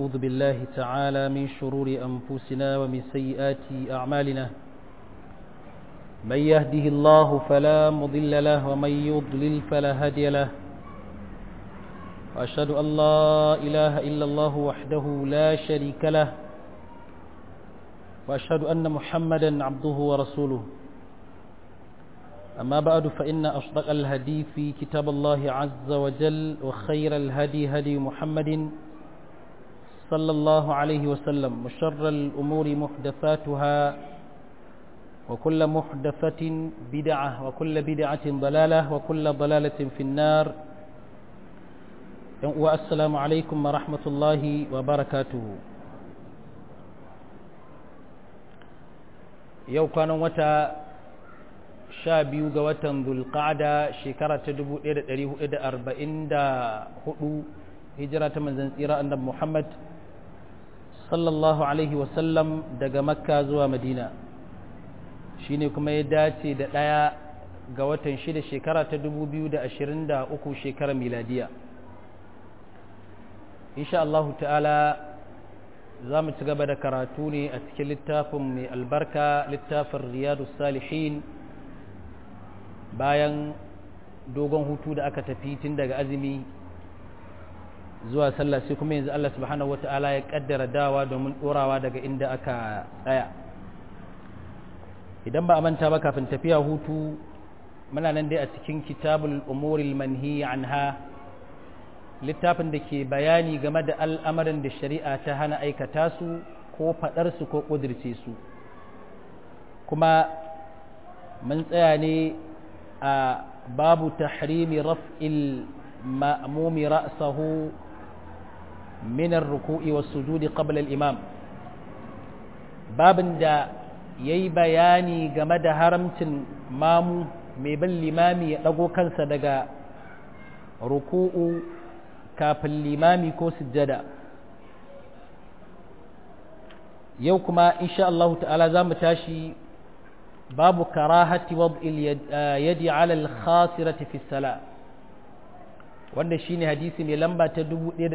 ونعوذ بالله تعالى من شرور أنفسنا ومن سيئات أعمالنا من يهده الله فلا مضل له ومن يضلل فلا هادي له وأشهد أن لا إله إلا الله وحده لا شريك له وأشهد أن محمدا عبده ورسوله أما بعد فإن أصدق الهدي في كتاب الله عز وجل وخير الهدي هدي محمد صلى الله عليه وسلم وشر الأمور محدثاتها وكل محدثة بدعة وكل بدعة ضلالة وكل ضلالة في النار والسلام عليكم ورحمة الله وبركاته yau kwanan wata sha biyu ga watan zulqa'ada shekara ta 1444 hijira ta manzan tsira annabi Muhammad sallallahu alaihi wasallam daga makka zuwa madina shine kuma ya dace da ɗaya ga watan shida shekara ta 2023 shekarar miladiya insha Allahu ta'ala za mu ci gaba da karatu ne a cikin littafin mai albarka littafin riyadu salihin bayan dogon hutu da aka tafi tun daga azumi zuwa sallah sai kuma yanzu Allah subhanahu wata'ala ya kaddara dawa domin dorawa daga inda aka tsaya idan ba a manta ba kafin tafiya hutu muna nan dai a cikin kitabul umuril manhi anha littafin da ke bayani game da al'amarin da shari'a ta hana aikata su ko faɗarsu ko ƙudirce su kuma mun tsaya ne a babu tahrimi raf'il ma'mumi ra'sahu min ar-ruku'i was-sujudi qabla al-imam babin da yayi bayani game da haramcin mamu mai bin limami ya dago kansa daga ruku'u kafin limami ko sujjada yau kuma insha Allah ta'ala za mu tashi babu karahati wad'il yadi ala al-khasirati fi sala wanda shine hadisi mai lamba ta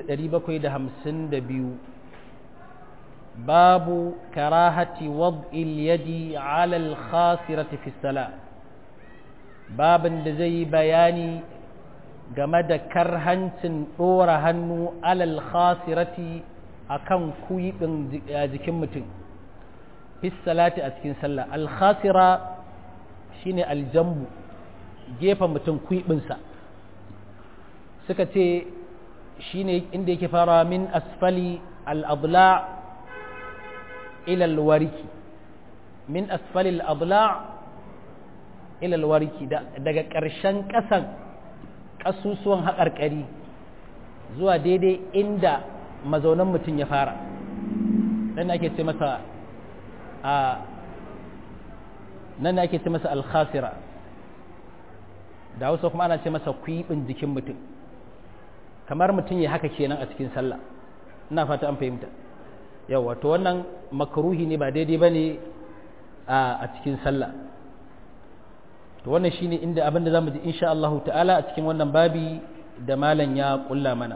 1752 babu karahati wad'il yadi ala al-khasirati fi sala babin da zai bayani game da karhancin ɗora hannu alal khasirati a kan kuyiɓin jikin mutum salati a cikin sallah alkhasira shine aljambu gefen mutum kuyiɓinsa suka ce shine inda yake fara min asfali al'adla ilal wariki min asfali al'adla ilal wariki daga ƙarshen ƙasan ƙasusuwan haƙarƙari zuwa daidai inda mazaunan mutum ya fara nan ake ce masa a nan ake ce masa alkhasira da hausa kuma ana ce masa kwiɓin jikin mutum kamar mutum ya haka kenan a cikin sallah ina fata an fahimta yawa to wannan makaruhi ne ba daidai ba ne a cikin sallah to wannan shine inda abinda zamu ji insha Allah ta'ala a cikin wannan babi da malam ya kulla mana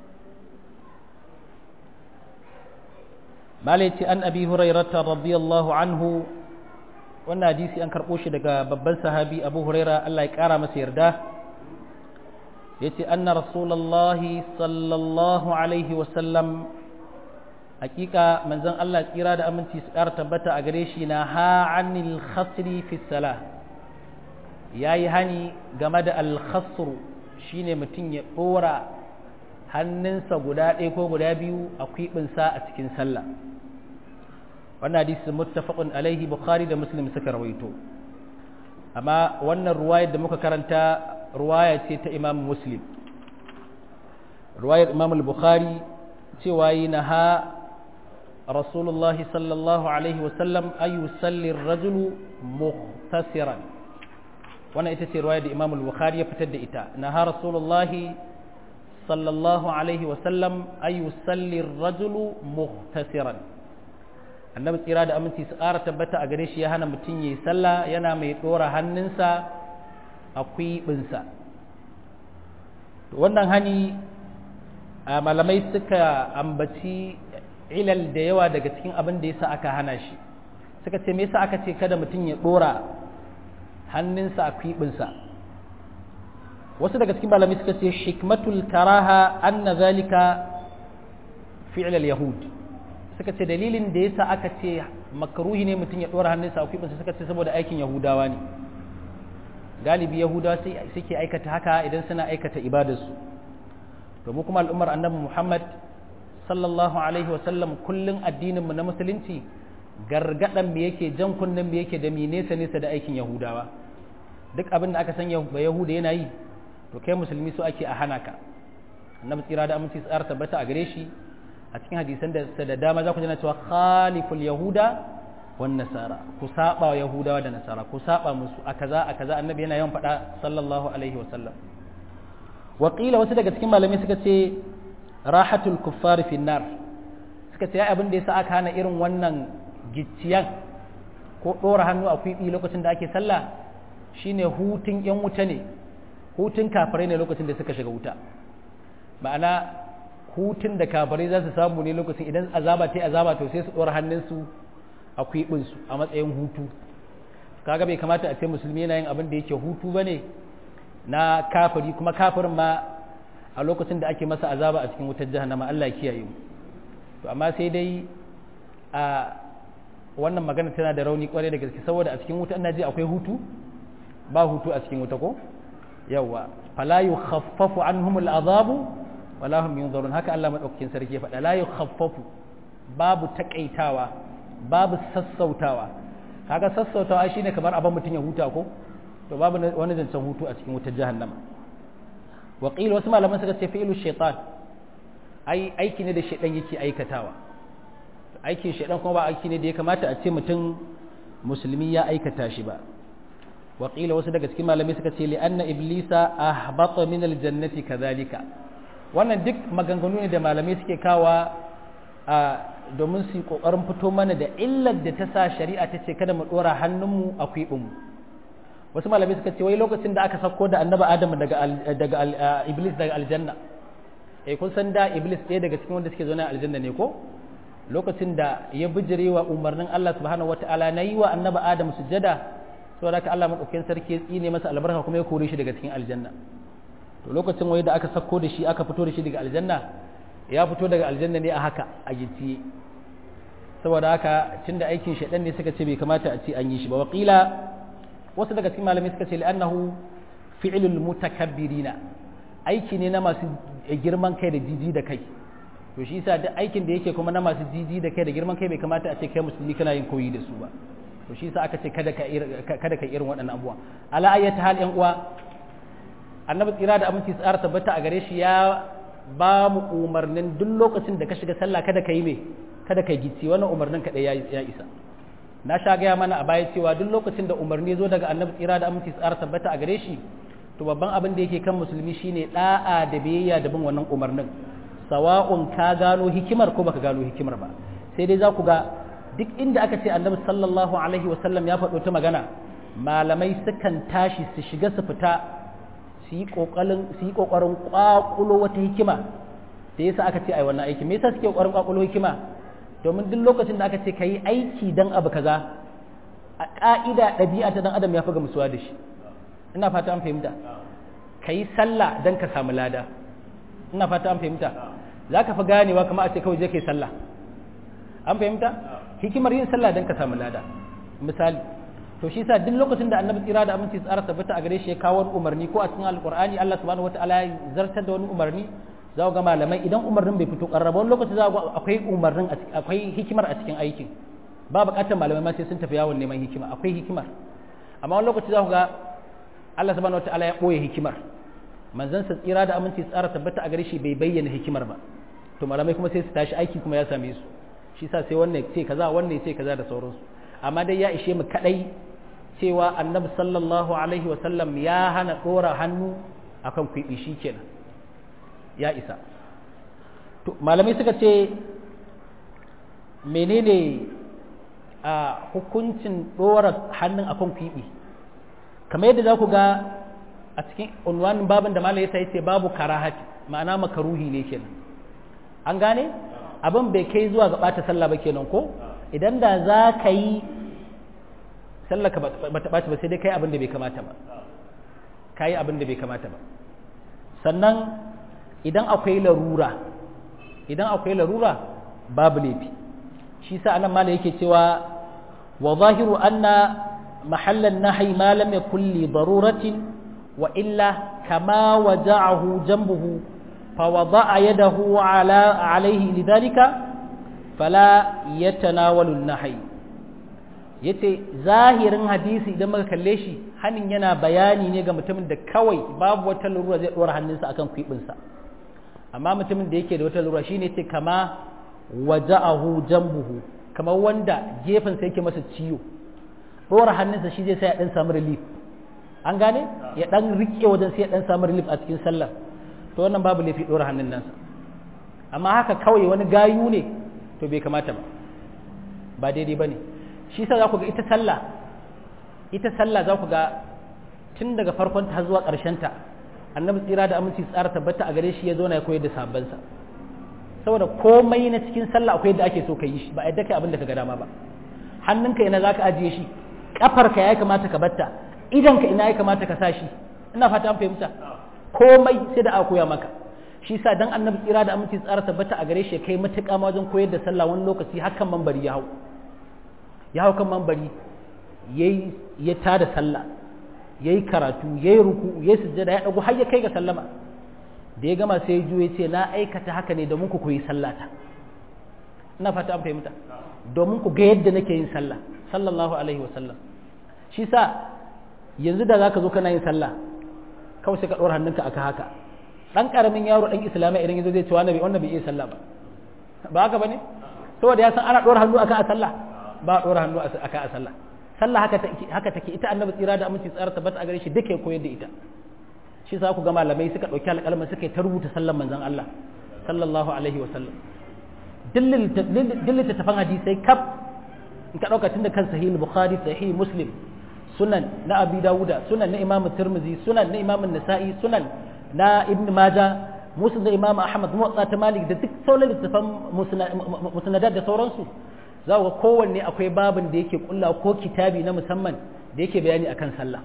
malaiti an abi hurairata radiyallahu anhu wannan hadisi an karbo shi daga babban sahabi abu huraira Allah ya kara masa yarda yace anna rasulullahi sallallahu alaihi wa sallam hakika manzon Allah tsira da aminci su kara tabbata a gare shi na ha anil khasri fi salah ya yi hani game da alkhasru shine mutum ya ɗora hannunsa guda ɗaya ko guda biyu a kwiɓinsa a cikin sallah wannan hadisi muttafaqun alaihi bukhari da muslim suka rawaito amma wannan ruwayar da muka karanta ruwaya ce ta imam muslim ruwayar imam al-bukhari cewa yi na ha rasulullahi sallallahu alaihi wasallam ayu salli rajulu muhtasiran wannan ita ce ruwaya da Imam al-Bukhari ya fitar da ita na ha Rasulullahi sallallahu alaihi wa sallam ay yusalli ar-rajulu muhtasiran annabi tsira da aminci su ƙara tabbata a gare shi ya hana mutum yayi sallah yana mai dora hannunsa a kwiɓinsa wannan hani malamai suka ambaci ilal da yawa daga cikin abin da yasa aka hana shi suka ce me yasa aka ce kada mutum ya dora hannunsa a kwibinsa wasu daga cikin malamai suka ce hikmatul karaha anna zalika fi'l al-yahud suka ce dalilin da yasa aka ce makruhi ne mutum ya dora hannunsa a kwibinsa suka ce saboda aikin yahudawa ne galibi yahudawa suke aikata haka idan suna aikata ibadarsu domin kuma al'ummar annabi muhammad sallallahu alaihi wasallam kullum addininmu na musulunci gargadan me yake jan kunnen me yake da mi nesa nesa da aikin yahudawa duk abin da aka san ba yahuda yana yi to kai musulmi so ake a hana ka annabi tsira da aminci tsara tabbata a gare shi a cikin hadisan da da dama za ku jana cewa khaliful yahuda wan nasara ku saba wa yahudawa da nasara ku saba musu a kaza a kaza annabi yana yawan faɗa sallallahu alaihi wasallam waƙila wasu daga cikin malamai suka ce rahatul kuffar fi nar suka ce abin da yasa aka hana irin wannan gicciyan ko ɗora hannu a kwiɓi lokacin da ake sallah shine hutun yan wuta ne hutun kafirai ne lokacin da suka shiga wuta ma'ana hutun da kafirai za su samu ne lokacin idan azaba ta azaba to sai su ɗora hannunsu a kwiɓinsu a matsayin hutu kaga bai kamata a ce musulmi yana yin abin da yake hutu ba ne na kafiri kuma kafirin ma a lokacin da ake masa azaba a cikin wutar jahannama Allah ya kiyaye mu to amma sai dai a wannan magana tana da rauni kwarai da gaske saboda a cikin wuta ina ji akwai hutu ba hutu a cikin wuta ko yawa fala yukhaffafu anhum al'azabu wala hum yunzarun haka Allah madaukakin sarki ya faɗa la yukhaffafu babu takaitawa babu sassautawa kaga sassautawa shine kamar abin mutun ya huta ko to babu wani zancen hutu a cikin wutar jahannama waƙila wasu malaman suka ce fi'ilu shaitan ai aiki ne da shaitan yake aikatawa aikin shaitan kuma ba aiki ne da ya kamata a ce mutum musulmi ya aikata shi ba waƙila wasu daga cikin malamai suka ce li'anna iblisa ahbata min aljannati kadhalika wannan duk maganganu ne da malamai suke kawa a domin su yi kokarin fito mana da illar da ta sa shari'a ta ce kada mu dora hannunmu a kwiɓinmu wasu malamai suka ce wai lokacin da aka sako da annaba adam daga daga iblis daga aljanna eh kun san da iblis ɗaya daga cikin wanda suke zaune a aljanna ne ko lokacin da ya bijire wa umarnin Allah subhanahu wataala na yi wa annaba adam sujjada saboda haka Allah madaukakin sarki ya tsine masa albarka kuma ya kore shi daga cikin aljanna to lokacin wai da aka sako da shi aka fito da shi daga aljanna ya fito daga aljanna ne a haka a gicciye saboda haka tunda aikin shaidan ne suka ce bai kamata a ce an yi shi ba waqila wasu daga cikin malamai suka ce li'annahu fi'lul mutakabbirina aiki ne na masu girman kai da jiji da kai to shi yasa duk aikin da yake kuma na masu jiji da kai da girman kai bai kamata a ce kai musulmi kana yin koyi da su ba to shi yasa aka ce kada ka kada ka irin waɗannan abubuwa ala ayyata hal yan uwa annabi tsira da aminci tsara tabbata a gare shi ya ba mu umarnin duk lokacin da ka shiga sallah kada ka yi me kada ka gici wannan umarnin kaɗai ya isa na sha gaya mana a baya cewa duk lokacin da umarni zo daga annabi tsira da aminci tsara tabbata a gare shi to babban abin da yake kan musulmi shine da'a da biyayya da bin wannan umarnin sawa'un ka gano hikimar ko baka gano hikimar ba sai dai za ku ga duk inda aka ce annabi sallallahu alaihi wasallam ya faɗo ta magana malamai sukan tashi su shiga su fita su yi ƙoƙarin su yi ƙoƙarin ƙwaƙulo wata hikima da yasa aka ce ai wannan aiki me yasa suke ƙoƙarin ƙwaƙulo hikima domin duk lokacin da aka ce ka yi aiki don abu kaza a ƙa'ida ɗabi'a ta dan adam ya fi gamsuwa da shi ina fata an fahimta ka yi sallah don ka samu lada ina fata an fahimta za ka fi ganewa kama a ce kawai je ka yi sallah an fahimta hikimar yin sallah don ka samu lada misali to shi sa duk lokacin da annabi tsira da aminci tsara tabbata a gare shi ya kawo wani umarni ko a cikin alkur'ani Allah subhanahu wataala ya zartar da wani umarni za ga malamai idan umarnin bai fito karraba wani lokaci za ga akwai umarnin akwai hikimar a cikin aikin ba bukatar malamai ma sai sun tafi yawon neman hikima akwai hikimar amma wani lokaci za ku ga Allah subhanahu wataala ya boye hikimar manzon sa tsira da aminci tsara tabbata a gare shi bai bayyana hikimar ba to malamai kuma sai su tashi aiki kuma ya same su shi sa sai wannan ce kaza wannan ce kaza da sauransu amma dai ya ishe mu kadai cewa annabi sallallahu alaihi wa sallam ya hana dora hannu akan kwibi shikenan ya isa to malamai suka ce menene a hukuncin dora hannun akan kwibi kamar yadda za ku ga a cikin unwanin babin da malai ya ce babu karahati ma'ana makaruhi ne kenan an gane abin bai kai zuwa ga ɓata sallah ba kenan ko idan da za ka yi sallah ka ba ta ɓaci ba sai dai kai abin da bai kamata ba ka yi abin da bai kamata ba sannan idan akwai larura idan akwai larura babu laifi shi sa anan mala yake cewa wa zahiru anna mahallan nahyi ma lam yakul li daruratin wa illa kama waja'ahu janbuhu fa wada'a yadahu ala alayhi lidhalika fala yatanawalu an-nahy yace zahirin hadisi idan muka kalle shi hanin yana bayani ne ga mutumin da kawai babu wata lura zai dora hannunsa akan kwibinsa amma mutumin da yake da wata lura shine ce kama waja'ahu jambuhu kamar wanda gefen sa yake masa ciwo dora hannunsa shi zai sai ya dan samu relief an gane ya dan rike wajen sai ya dan samu relief a cikin sallar to wannan babu laifi dora hannun nasa amma haka kawai wani gayu ne to bai kamata ba ba daidai bane shi sa za ku ga ita sallah ita sallah za ku ga tun daga farkon ta zuwa ƙarshen ta annabi tsira da aminci tsara tabbata a gare shi ya zo na ya koyar da sabansa saboda komai na cikin sallah akwai yadda ake so ka yi shi ba yadda kai abin da ka ga dama ba hannunka ina za ka ajiye shi kafarka ya kamata ka batta idanka ina ya kamata ka sa shi ina fata an fahimta komai sai da aka koya maka shi sa dan annabi tsira da aminci tsara tabbata a gare shi kai matuƙa ma wajen koyar da sallah wani lokaci hakan mambari ya hau ya hau kan mambari yayi ya tada sallah yayi karatu yayi ruku yayi sujjada ya dago har ya kai ga sallama da ya gama sai ya juye ce na aikata haka ne domin ku koyi sallata ina fata an fahimta domin ku ga yadda nake yin sallah sallallahu alaihi wasallam shi sa yanzu da zaka zo kana yin sallah kawai sai ka ɗora hannunka aka haka dan karamin yaro dan islamai idan yazo zai ce wannan bai wannan bai iya sallah ba ba haka bane saboda ya san ana ɗora hannu akan a sallah ba a ɗora hannu akan a sallah sallah haka take haka take ita annabi tsira da aminci tsara tabbata a gare shi duka ya koyar da ita shi sa ku ga malamai suka ɗauki alƙalmin suka yi ta rubuta sallan manzon Allah sallallahu alaihi wasallam dillin littattafan hadisai kaf in ka ɗauka tun da kan sahih bukhari sahih muslim sunan na abi dawuda sunan na imam tirmizi sunan na imam nasa'i sunan na ibn maja musnad da imam ahmad muwatta ta malik da duk sauran littattafan musnadat da sauransu za ku ga kowanne akwai babin da yake kulla ko kitabi na musamman da yake bayani akan sallah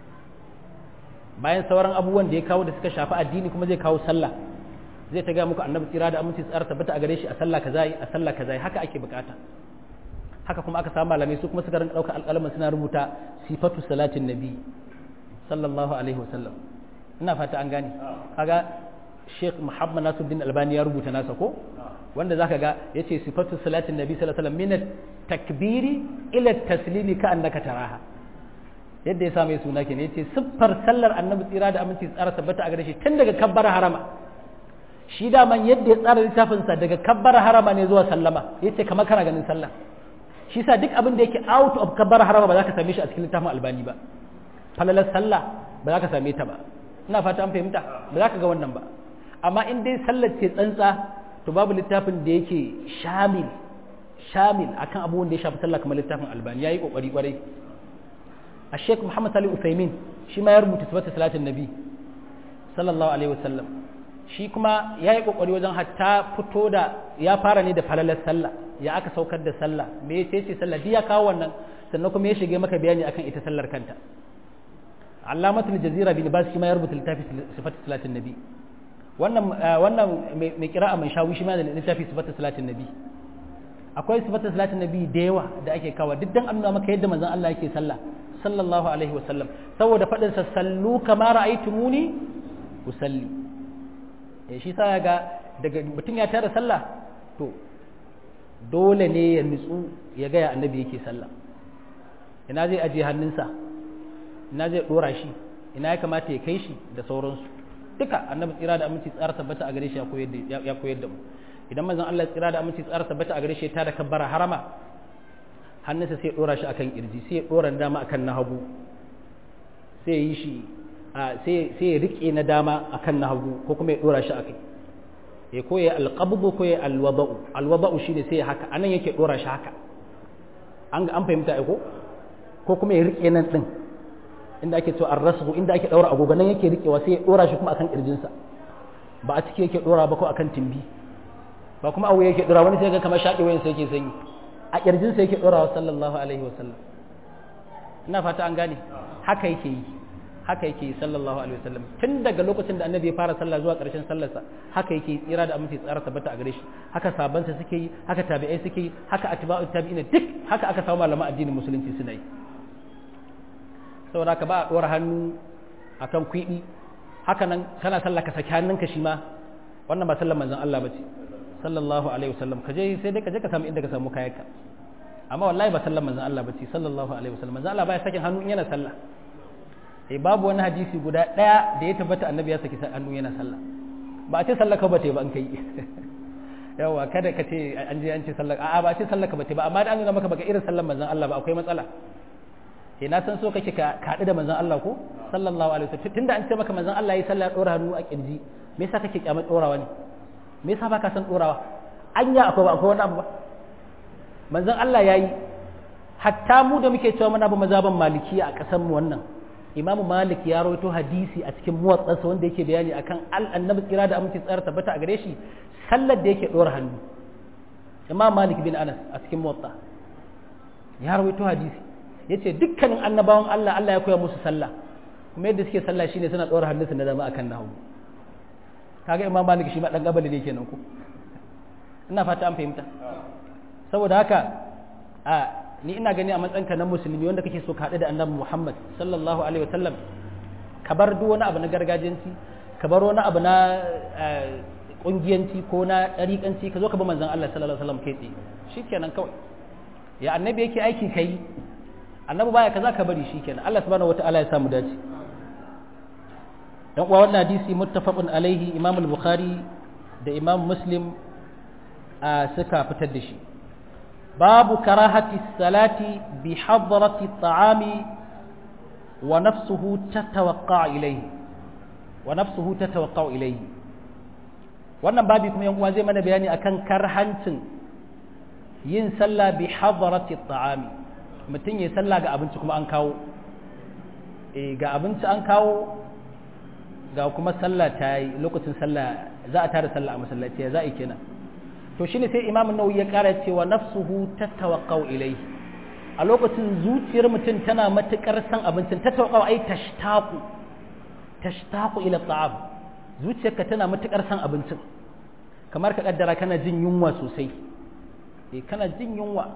bayan sauran abubuwan da ya kawo da suka shafi addini kuma zai kawo sallah zai ta gaya muku annabi tsira da aminci tsara tabbata a gare shi a sallah kaza a sallah kaza haka ake bukata haka kuma aka samu malamai su kuma suka rinka ɗaukar alƙalamin suna rubuta sifatu salatin nabi sallallahu alaihi wasallam ina fata an gane kaga Sheikh Muhammad Nasiruddin Albani ya rubuta nasa ko wanda zaka ga yace sifatu salatin nabi sallallahu alaihi wasallam min takbiri ila taslimi ka annaka taraha yadda ya sa mai suna kenan yace siffar sallar annabi tsira da aminci tsara tabbata a gare shi tun daga kabbar harama shi daman yadda ya tsara littafinsa daga kabbar harama ne zuwa sallama ya ce kamar kana ganin sallah shi sa duk abin da yake out of kabbar harama ba za ka same shi a cikin littafin albani ba falalar sallah ba za ka same ta ba ina fata an fahimta ba za ka ga wannan ba amma in dai sallar ce tsantsa to babu littafin da yake shamil shamil akan abubuwan da ya shafi sallah kamar littafin albani yayi kokari kwarai a sheikh muhammad salih usaimin shi ma ya rubuta sifatu salatin nabi sallallahu alaihi wasallam shi kuma ya yi ƙoƙari wajen hatta fito da ya fara ne da falalar sallah ya aka saukar da sallah me ya ce sallah duk ya kawo wannan sannan kuma ya shige maka bayani akan ita sallar kanta allamatul jazira bin bas shi ma ya rubuta littafi sifatu salatin nabi wannan wannan mai kira'a mai shawi shi ma da littafi sifatu salatin nabi akwai sifatu salatin nabi da yawa da ake kawo duk dan annuna maka yadda manzon Allah yake sallah sallallahu alaihi wasallam saboda fadin sa sallu kama ra'aytumuni usalli ya shi sa ga daga mutum ya tara sallah to dole ne ya nutsu ya gaya annabi yake sallah ina zai ajiye hannunsa ina zai dora shi ina ya kamata ya kai shi da sauransu duka annabi tsira da aminci tsara tabbata a gare shi ya koyar da mu idan manzon Allah tsira da aminci tsara tabbata a gare shi ya tada kabbara harama hannunsa sai ya dora shi akan kirji sai ya dora dama akan na hagu sai ya yi shi sai ya rike na dama akan na hagu ko kuma ya dora shi akai ya koya alqabdu ko ya alwada'u alwada'u shine sai haka anan yake dora shi haka an an fahimta ai ko ko kuma ya rike nan din inda ake cewa arrasu inda ake daura agogo nan yake rikewa sai ya dora shi kuma akan kirjinsa ba a ciki yake dora ba ko akan timbi ba kuma abu yake dora wani sai ga kamar shaƙi wayan sai yake sanyi a kirjin sai yake dorawa sallallahu alaihi wasallam ina fata an gane haka yake yi haka yake yi sallallahu alaihi wasallam tun daga lokacin da annabi ya fara sallah zuwa ƙarshen sallarsa haka yake yi tsira da aminci tsara tabbata a gare shi haka sabansa suke yi haka tabi'ai suke yi haka atba'u tabi'ina duk haka aka samu malaman addinin musulunci suna yi saboda haka ba a dora hannu akan kwiɗi haka nan kana sallah ka saki hannunka shi ma wannan ba sallar manzon Allah bace sallallahu alaihi wasallam ka je sai dai ka je ka samu inda ka samu kayanka amma wallahi ba sallar manzon Allah bace sallallahu alaihi wasallam manzon Allah baya sakin hannu in yana sallah eh babu wani hadisi guda daya da ya tabbata annabi ya saki hannu yana sallah ba a ce sallar ka bace ba an kai yawa kada ka ce an je an ce sallar a'a ba a ce sallar ka bace ba amma da an nuna maka baka irin sallar manzon Allah ba akwai matsala eh na san so kake ka haɗu da manzon Allah ko sallallahu alaihi wasallam tunda an ce maka manzon Allah yayi sallah dora hannu a kirji me yasa kake kyamar dorawa ne me yasa baka san dorawa anya akwai akwai wani abu ba manzon Allah yayi hatta mu da muke cewa muna ba mazhaban maliki a kasan mu wannan imamu malik ya rawaito hadisi a cikin muwattasa wanda yake bayani akan annabi tsira da aminci tsara tabbata a gare shi sallar da yake dora hannu imam malik bin anas a cikin muwatta ya rawaito hadisi yace dukkanin annabawan Allah Allah ya koya musu sallah kuma yadda suke sallah shine suna dora hannunsu na dama akan nahu kaga imam malik shi ma dan gabali ne kenan ko ina fata an fahimta saboda haka a ni ina gani a matsayinka na musulmi wanda kake so ka haɗu da annabi Muhammad sallallahu alaihi wasallam ka bar duk wani abu na gargajiyanci ka bar wani abu na kungiyanci ko na ɗariƙanci ka zo ka bi manzon Allah sallallahu alaihi wasallam kai tsaye shikenan kawai ya annabi yake aiki kai annabi baya kaza ka bari shikenan Allah subhanahu wataala ya samu dace dan uwa wannan hadisi muttafaqun alaihi Imam al-Bukhari da Imam Muslim suka fitar da shi باب كراهة الصلاة بحضرة الطعام ونفسه تتوقع إليه ونفسه تتوقع إليه wannan babi kuma yan uwa zai mana bayani akan karhancin yin sallah bi hadarati ta'ami mutum ya sallah ga abinci kuma an kawo eh ga abinci an kawo ga kuma sallah ta yi lokacin sallah za a tada sallah a masallaci ya za a yi kenan to shine sai imamu nawawi ya kara cewa nafsuhu tatawaqqau ilayhi a lokacin zuciyar mutum tana matukar san abincin tatawaqqau ai tashtaqu tashtaqu ila ta'am zuciyarka tana matukar san abincin kamar ka kaddara kana jin yunwa sosai eh kana jin yunwa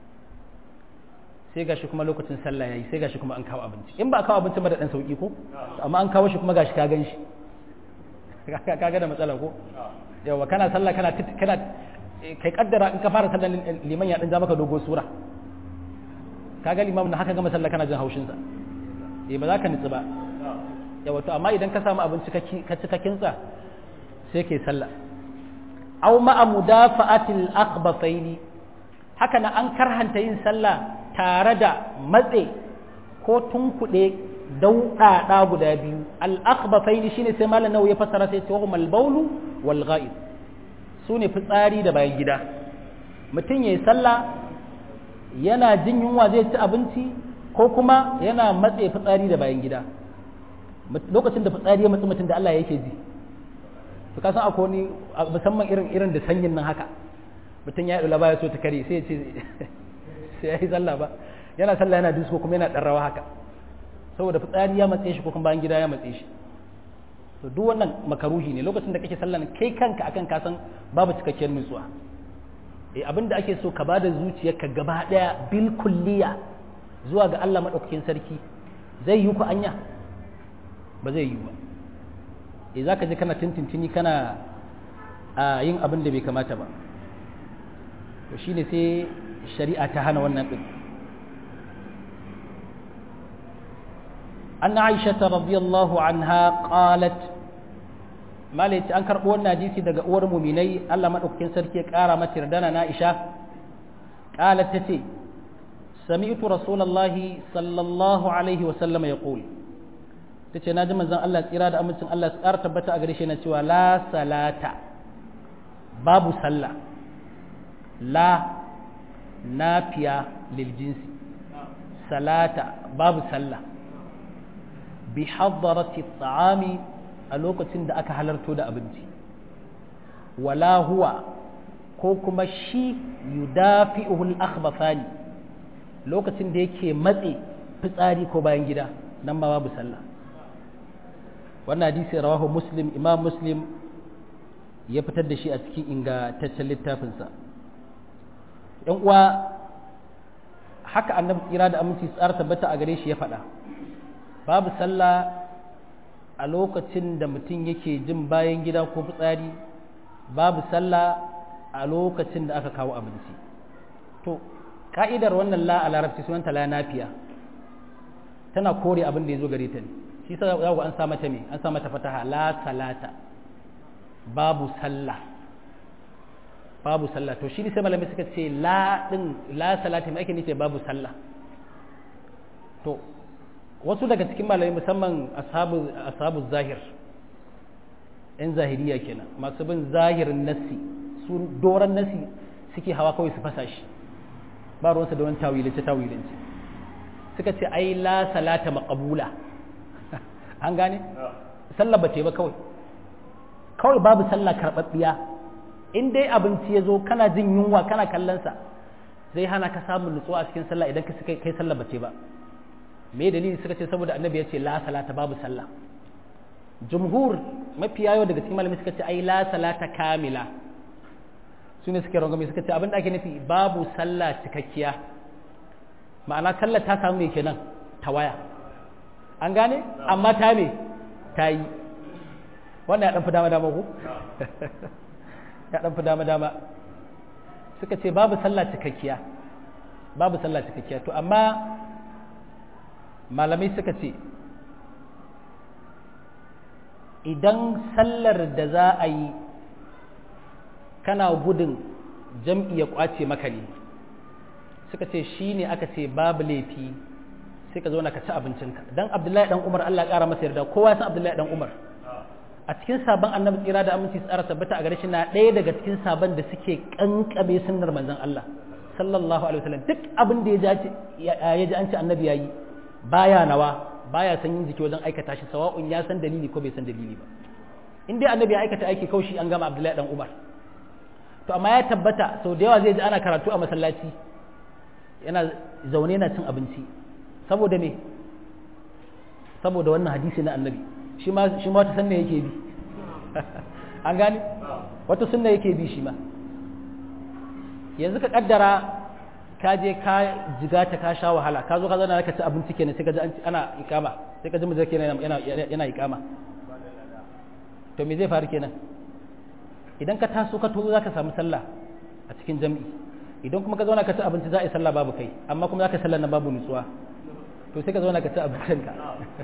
sai gashi kuma lokacin sallah yayi sai gashi kuma an kawo abinci in ba a kawo abincin ba da dan sauki ko amma an kawo shi kuma gashi ka gan shi kaga da matsala ko yawa kana sallah kana kana kai kaddara in ka fara sallah liman ya dan ja maka dogo sura kaga liman haka gama sallah kana jin haushin sa eh ba za ka nitsi ba yawa to amma idan ka samu abinci ka ci ka kinsa sai kai sallah aw ma'a mudafa'atil akhbathaini haka na an karhanta yin sallah tare da matse ko tunkuɗe dauɗaɗa guda biyu al'akbafaini shine sai malam nawa ya fassara sai ce wahum albaulu wal ghaib su ne fitsari da bayan gida mutum ya yi sallah yana jin yunwa zai ci abinci ko kuma yana matse fitsari da bayan gida lokacin da fitsari ya matsi mutum da Allah yake ji to ka san akwai wani musamman irin irin da sanyin nan haka mutum ya yi baya so ta kare sai ya ce sai ya yi sallah ba yana sallah yana disko kuma yana ɗan rawa haka saboda fitsari ya matse shi ko kuma bayan gida ya matse shi to duk wannan makaruhi ne lokacin da kake sallah kai kanka akan ka san babu cikakkiyar nutsuwa eh abinda ake so ka bada zuciyarka gaba daya bil kulliya zuwa ga Allah madaukakin sarki zai yi ku anya ba zai yi ba eh zaka je kana tintintini kana a yin abin da bai kamata ba to shine sai shari'a ta hana wannan din أن عائشة رضي الله عنها قالت ما ليت أنكر قولنا جيسي دقا أور مؤمني ألا من أكين سركي كارا ما تردنا نائشة قالت تتي سمعت رسول الله صلى الله عليه وسلم يقول تتي ناجم زن الله إرادة أمسن الله أرتبت أغريشي نتوى لا صلاة باب صلى لا نافية للجنس صلاة باب صلى bi hadarati ta'ami a lokacin da aka halarto da abinci wala huwa ko kuma shi yudafi'uhul akhbathani lokacin da yake matse fitsari ko bayan gida nan ma babu sallah wannan hadisi rawahu muslim imam muslim ya fitar da shi a cikin ingantaccen littafinsa yan uwa haka annabi tsira da aminci tsara tabbata a gare shi ya faɗa babu sallah a lokacin da mutum yake jin bayan gida ko fitsari babu sallah a lokacin da aka kawo abinci to ka'idar wannan la a larabci sunanta la nafiya tana kore abin da ya zo gare ta ne shi sa za ku an sa mata me an sa mata fataha la salata babu sallah babu sallah to shi ne sai malamai suka ce la din la salati mai ake nufi babu sallah to wasu daga cikin malamai musamman ashabu ashabu zahir yan zahiriya kenan masu bin zahirin nassi su doran nassi suke hawa kawai su fasa shi ba ruwansa da wani tawilance tawilance suka ce ai la salata maqbula an gane sallah ba ce ba kawai kawai babu sallah karɓaɓɓiya in dai abinci ya zo kana jin yunwa kana kallonsa zai hana ka samun nutsuwa a cikin sallah idan ka kai sallah ba ce ba me dalili suka ce saboda annabi ya ce la salata babu sallah jumhur mafi yayo daga cikin malamai suka ce ai la salata kamila su ne suke rangwame suka ce abin da ake nufi babu sallah cikakkiya ma'ana sallah ta samu mai kenan ta waya an gane amma ta me ta yi wannan ya dan fi dama dama ku ya dan fi dama dama suka ce babu sallah cikakkiya babu sallah cikakkiya to amma malamai suka ce idan sallar da za a yi kana gudun jam'i ya kwace maka ne suka ce shi ne aka ce babu laifi sai ka zauna ka ci abincinka don abdullahi dan umar allah ƙara masa yarda kowa san abdullahi dan umar a cikin sabon annabi tsira da aminci tsara tabbata a gare shi na ɗaya daga cikin sabon da suke kankame sunnar manzon allah sallallahu alaihi wasallam duk abin da ya ji an ce annabi ya yi baya nawa baya san yin jiki wajen aikata shi sawa'un ya san dalili ko bai san dalili ba in dai annabi ya aikata aiki kaushi an gama abdullahi dan umar to amma ya tabbata sau da yawa zai ji ana karatu a masallaci yana zaune yana cin abinci saboda me saboda wannan hadisi na annabi shi ma shi ma wata sunna yake bi an gane wata sunna yake bi shi ma yanzu ka kaddara ka je ka jiga ta ka sha wahala ka zo ka zauna ka ci abinci kenan sai ka ji ana ikama sai ka ji mutum kenan yana yana ikama to me zai faru kenan idan ka taso ka tozo zaka samu sallah a cikin jami'i idan kuma ka zauna ka ci abinci za a yi sallah babu kai amma kuma zaka sallah na babu nutsuwa to sai ka zauna ka ci abincin ka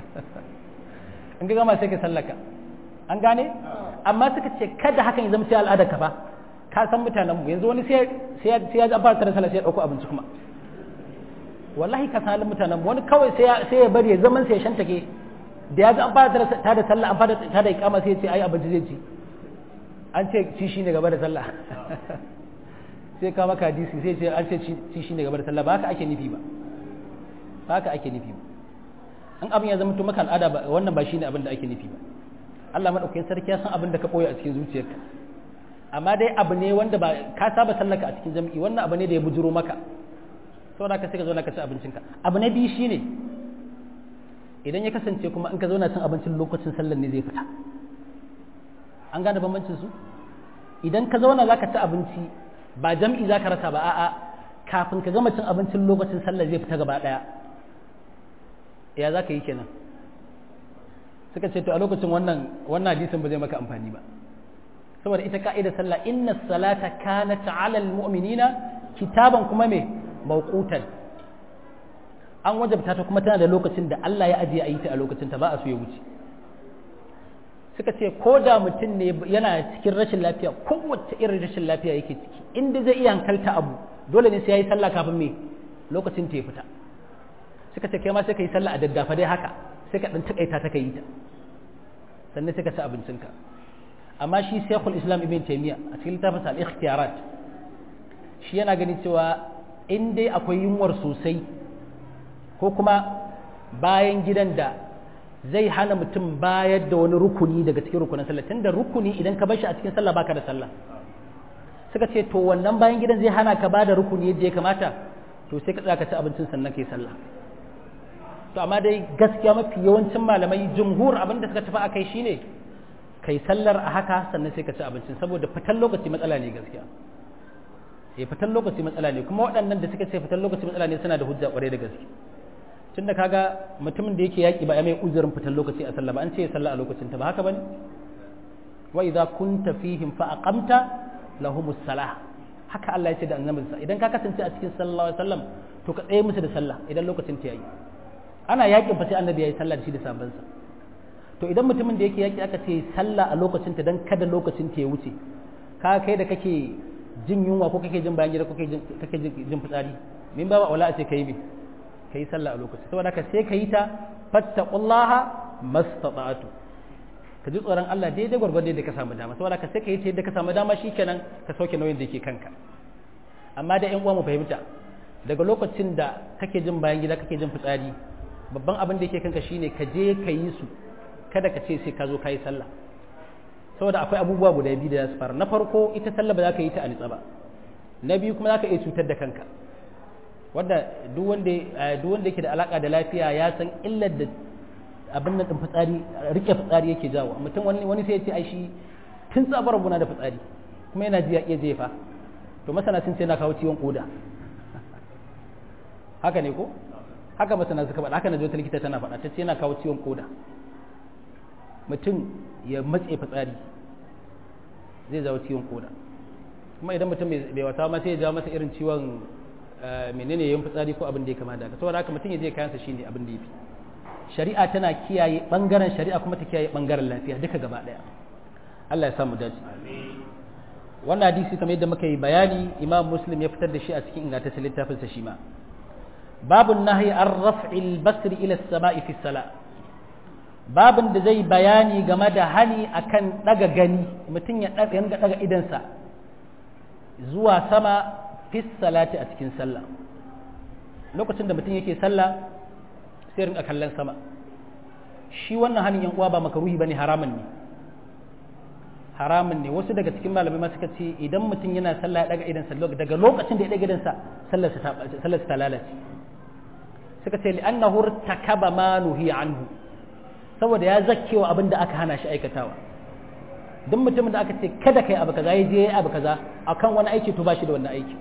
in ka gama sai ka sallaka an gane amma suka ce kada hakan ya zama sai al'adar ka ba ka san mutanen mu yanzu wani sai sai ya ji an fara sallah sai ya dauko abinci kuma wallahi ka san mutanen mu wani kawai sai ya sai ya bari ya zaman sai ya shantake da ya ji an fara ta da sallah an fara ta da ikama sai ya ce ai abinci zai ci an ce ci shi ne gaba da sallah sai ka maka hadisi sai ce an ce ci shi ne gaba da sallah ba haka ake nufi ba ba haka ake nufi ba an abin ya zama to maka al'ada ba wannan ba shi ne abin da ake nufi ba Allah madaukakin sarki ya san abin da ka koya a cikin zuciyarka amma dai abu ne wanda ba ka saba sallaka a cikin jami'i wannan abu ne da ya bujuro maka saboda ka sai ka zo na ka ci abincinka abu na biyu shine idan ya kasance kuma in ka zauna cin abincin lokacin sallar ne zai fita an gane bambancin su idan ka zauna za ka ci abinci ba jam'i za ka rasa ba a'a kafin ka gama cin abincin lokacin sallar zai fita gaba ɗaya ya za ka yi kenan suka ce to a lokacin wannan wannan hadisin ba zai maka amfani ba saboda ita ka'ida sallah inna salata kanat ala almu'minina kitaban kuma me mawqutan an wajabta ta kuma tana da lokacin da Allah ya ajiye a yi ta a lokacin ta ba a so ya wuce suka ce ko da mutum ne yana cikin rashin lafiya kowace irin rashin lafiya yake ciki inda zai iya hankalta abu dole ne sai ya yi sallah kafin me lokacin ta ya fita suka ce kai ma sai ka yi sallah a daddafa dai haka sai ka dan takaita ta yi ta sannan sai ka ci abincinka amma shi Sheikhul Islam Ibn Taymiyyah a cikin littafin al-Ikhtiyarat shi yana gani cewa in dai akwai yunwar sosai ko kuma bayan gidan da zai hana mutum bayar da wani rukuni daga cikin rukunin sallah tunda rukuni idan ka bar shi a cikin sallah baka da sallah suka ce to wannan bayan gidan zai hana ka bada rukuni yadda ya kamata to sai ka tsaya ka ci abincin sannan kai sallah to amma dai gaskiya mafi yawancin malamai jumhur abin da suka tafi a kai shine kai sallar a haka sannan sai ka ci abincin saboda fitan lokaci matsala ne gaskiya eh fitan lokaci matsala ne kuma waɗannan da suka ce fitan lokaci matsala ne suna da hujja ƙwarai da gaske tunda kaga mutumin da yake yaki ba ya mai uzurin fitan lokaci a sallah ba an ce ya sallah a lokacin ta ba haka bane wa idza kunta fihim fa aqamta lahumus salah haka Allah ya ce da annabinsa idan ka kasance a cikin sallallahu alaihi wasallam to ka tsaye musu da sallah idan lokacin ta yayi ana yakin fa sai annabi yayi sallah da shi da sabansa to idan mutumin da yake yaki aka ce sallah a lokacin ta dan kada lokacin ta ya wuce ka kai da kake jin yunwa ko kake jin bayan gida ko kake jin fitsari min ba wala a ce kai me kai sallah a lokacin saboda haka sai ka yi ta fattaqullaha mastata'tu ka ji tsoron Allah daidai gwargwado da ka samu dama saboda ka sai ka yi ta yadda ka samu dama shikenan ka sauke nauyin da yake kanka amma da ƴan uwa mu fahimta daga lokacin da kake jin bayan gida kake jin fitsari babban abin da yake kanka shine ka je ka yi su kada ka ce sai ka zo ka yi sallah saboda akwai abubuwa guda biyu da za su fara na farko ita sallah ba za ka yi ta a nitsa ba na biyu kuma za ka iya cutar da kanka wanda duk wanda duk wanda yake da alaka da lafiya ya san illar da abin nan din fitsari rike fitsari yake jawo mutum wani wani sai ya ce ai shi tun tsabar guna da fitsari kuma yana ji ya iya jefa to masana sun ce na kawo ciwon koda haka ne ko haka masana suka faɗa haka na wata likita tana faɗa ta ce yana kawo ciwon koda mutum ya matse fitsari zai jawo ciwon koda kuma idan mutum bai wata ma sai ya jawo masa irin ciwon menene yin fitsari ko abin da ya kama da haka saboda haka mutum ya je kayansa shine abin da ya fi shari'a tana kiyaye bangaren shari'a kuma ta kiyaye bangaren lafiya duka gaba daya Allah ya samu dace wannan hadisi kamar yadda muka yi bayani imam muslim ya fitar da shi a cikin ingantaccen littafin sa shi ma babun nahyi an raf'il basri ila as-sama'i fi salat babin da zai bayani game da hani akan daga gani mutum ya daga daga idansa zuwa sama fi salati a cikin sallah lokacin da mutum yake sallah sai rinka kallon sama shi wannan hanin yan uwa ba makaruhi bane haramun ne haramun ne wasu daga cikin malamai ma suka ce idan mutum yana sallah ya daga idansa daga lokacin da ya daga idansa sallar ta lalace suka ce li'annahu takaba ma nuhi anhu saboda ya zakkewa abin da aka hana shi aikatawa duk mutumin da aka ce kada kai abu kaza ya je abu kaza akan wani aiki to ba shi da wannan aiki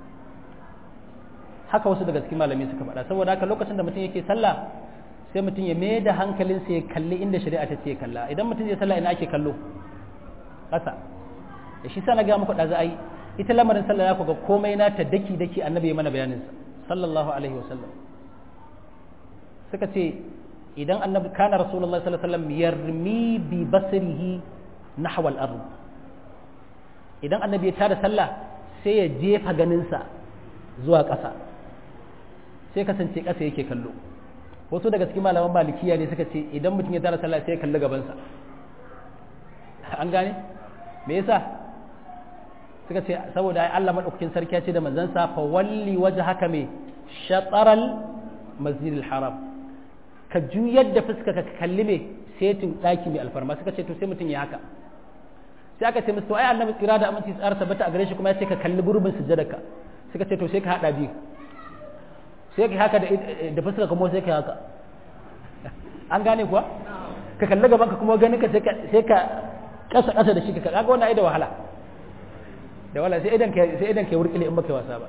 haka wasu daga cikin malamai suka faɗa saboda haka lokacin da mutum yake sallah sai mutum ya mai da hankalinsa ya kalli inda shari'a ta ce kalla idan mutum zai sallah ina ake kallo ƙasa da shi sa na ga muku ɗaza ai ita lamarin sallah ya ga komai na ta daki daki annabi ya mana bayanin sa sallallahu alaihi wa sallam suka ce idan annabi kana rasulullahi sallallahu alaihi wasallam yarmi bi basrihi nahwa al-ard idan annabi ya tada sallah sai ya jefa ganinsa zuwa ƙasa sai kasance ƙasa yake kallo wasu daga cikin malaman malikiya ne suka ce idan mutum ya tara sallah sai ya kalli gabansa an gane me yasa suka ce saboda ai Allah madaukakin sarki ya ce da manzansa fa walli wajhaka me shataral masjidil haram ka juyar da fuska ka kalli me setin daki mai alfarma suka ce to sai mutum ya haka sai aka ce musu ai annabi tsira da aminci tsara tabbata a gare shi kuma ya ce ka kalli gurbin sujjadarka suka ce to sai ka hada biyu sai ka haka da fuska kuma sai ka haka an gane kuwa ka kalli gaban ka kuma ganin ka sai ka kasa kasa da shi ka kaga wannan ai da wahala da wahala sai idan ka sai idan ka wurkile in baka wasa ba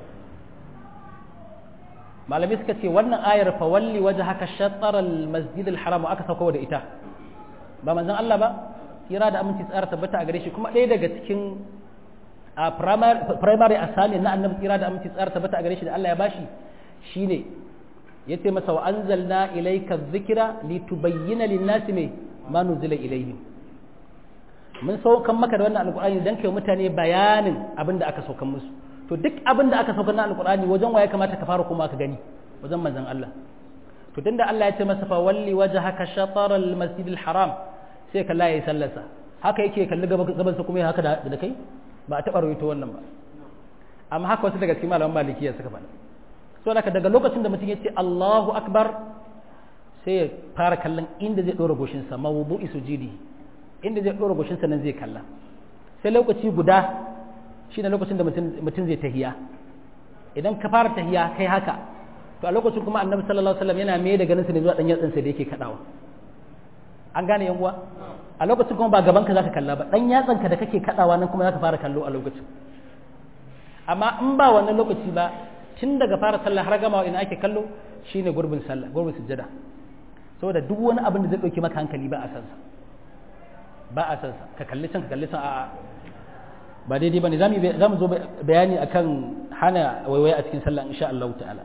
malami suka ce wannan ayar fa walli wajhaka shatr al masjid al haram aka sauko da ita ba manzon Allah ba kira da aminci tsara tabbata a gare shi kuma ɗaya daga cikin a primary assignment na annabi kira da aminci tsara tabbata a gare shi da Allah ya bashi shine yace masa wa anzalna ilayka dhikra litubayyana lin-nasi me ma nuzila ilayhim mun saukan maka da wannan alqur'ani dan kai mutane bayanin abin da aka saukan musu to duk abin da aka saukan na alqur'ani wajen waye kamata ka fara kuma ka gani wajen manzon Allah to tunda Allah ya ce masa fa walli wajhaka shatara al-masjid al-haram sai kalla yayi sallarsa haka yake kalli gaban sa kuma ya haka da kai ba a taɓa rawaito wannan ba amma haka wasu daga cikin malaman malikiya suka faɗa so daga daga lokacin da mutum ya ce Allahu akbar sai ya fara kallon inda zai ɗora goshinsa mawudu'i sujudi inda zai ɗora goshinsa nan zai kalla sai lokaci guda shine lokacin da mutum zai tahiya idan ka fara tahiya kai haka to a lokacin kuma annabi sallallahu alaihi wasallam yana mai da ganin sa ne zuwa dan yatsin sa da yake kadawa an gane yan uwa a lokacin kuma ba gaban ka zaka kalla ba dan yatsan ka da kake kadawa nan kuma zaka fara kallo a lokacin amma in ba wannan lokaci ba tun daga fara sallah har gamawa ina ake kallo shine gurbin sallah gurbin sujjada saboda duk wani abin da zai dauki maka hankali ba a san sa ba a san sa ka kalli can ka kalli can a'a ba daidai bane zamu zamu zo bayani akan hana waiwaye a cikin sallah insha Allah ta'ala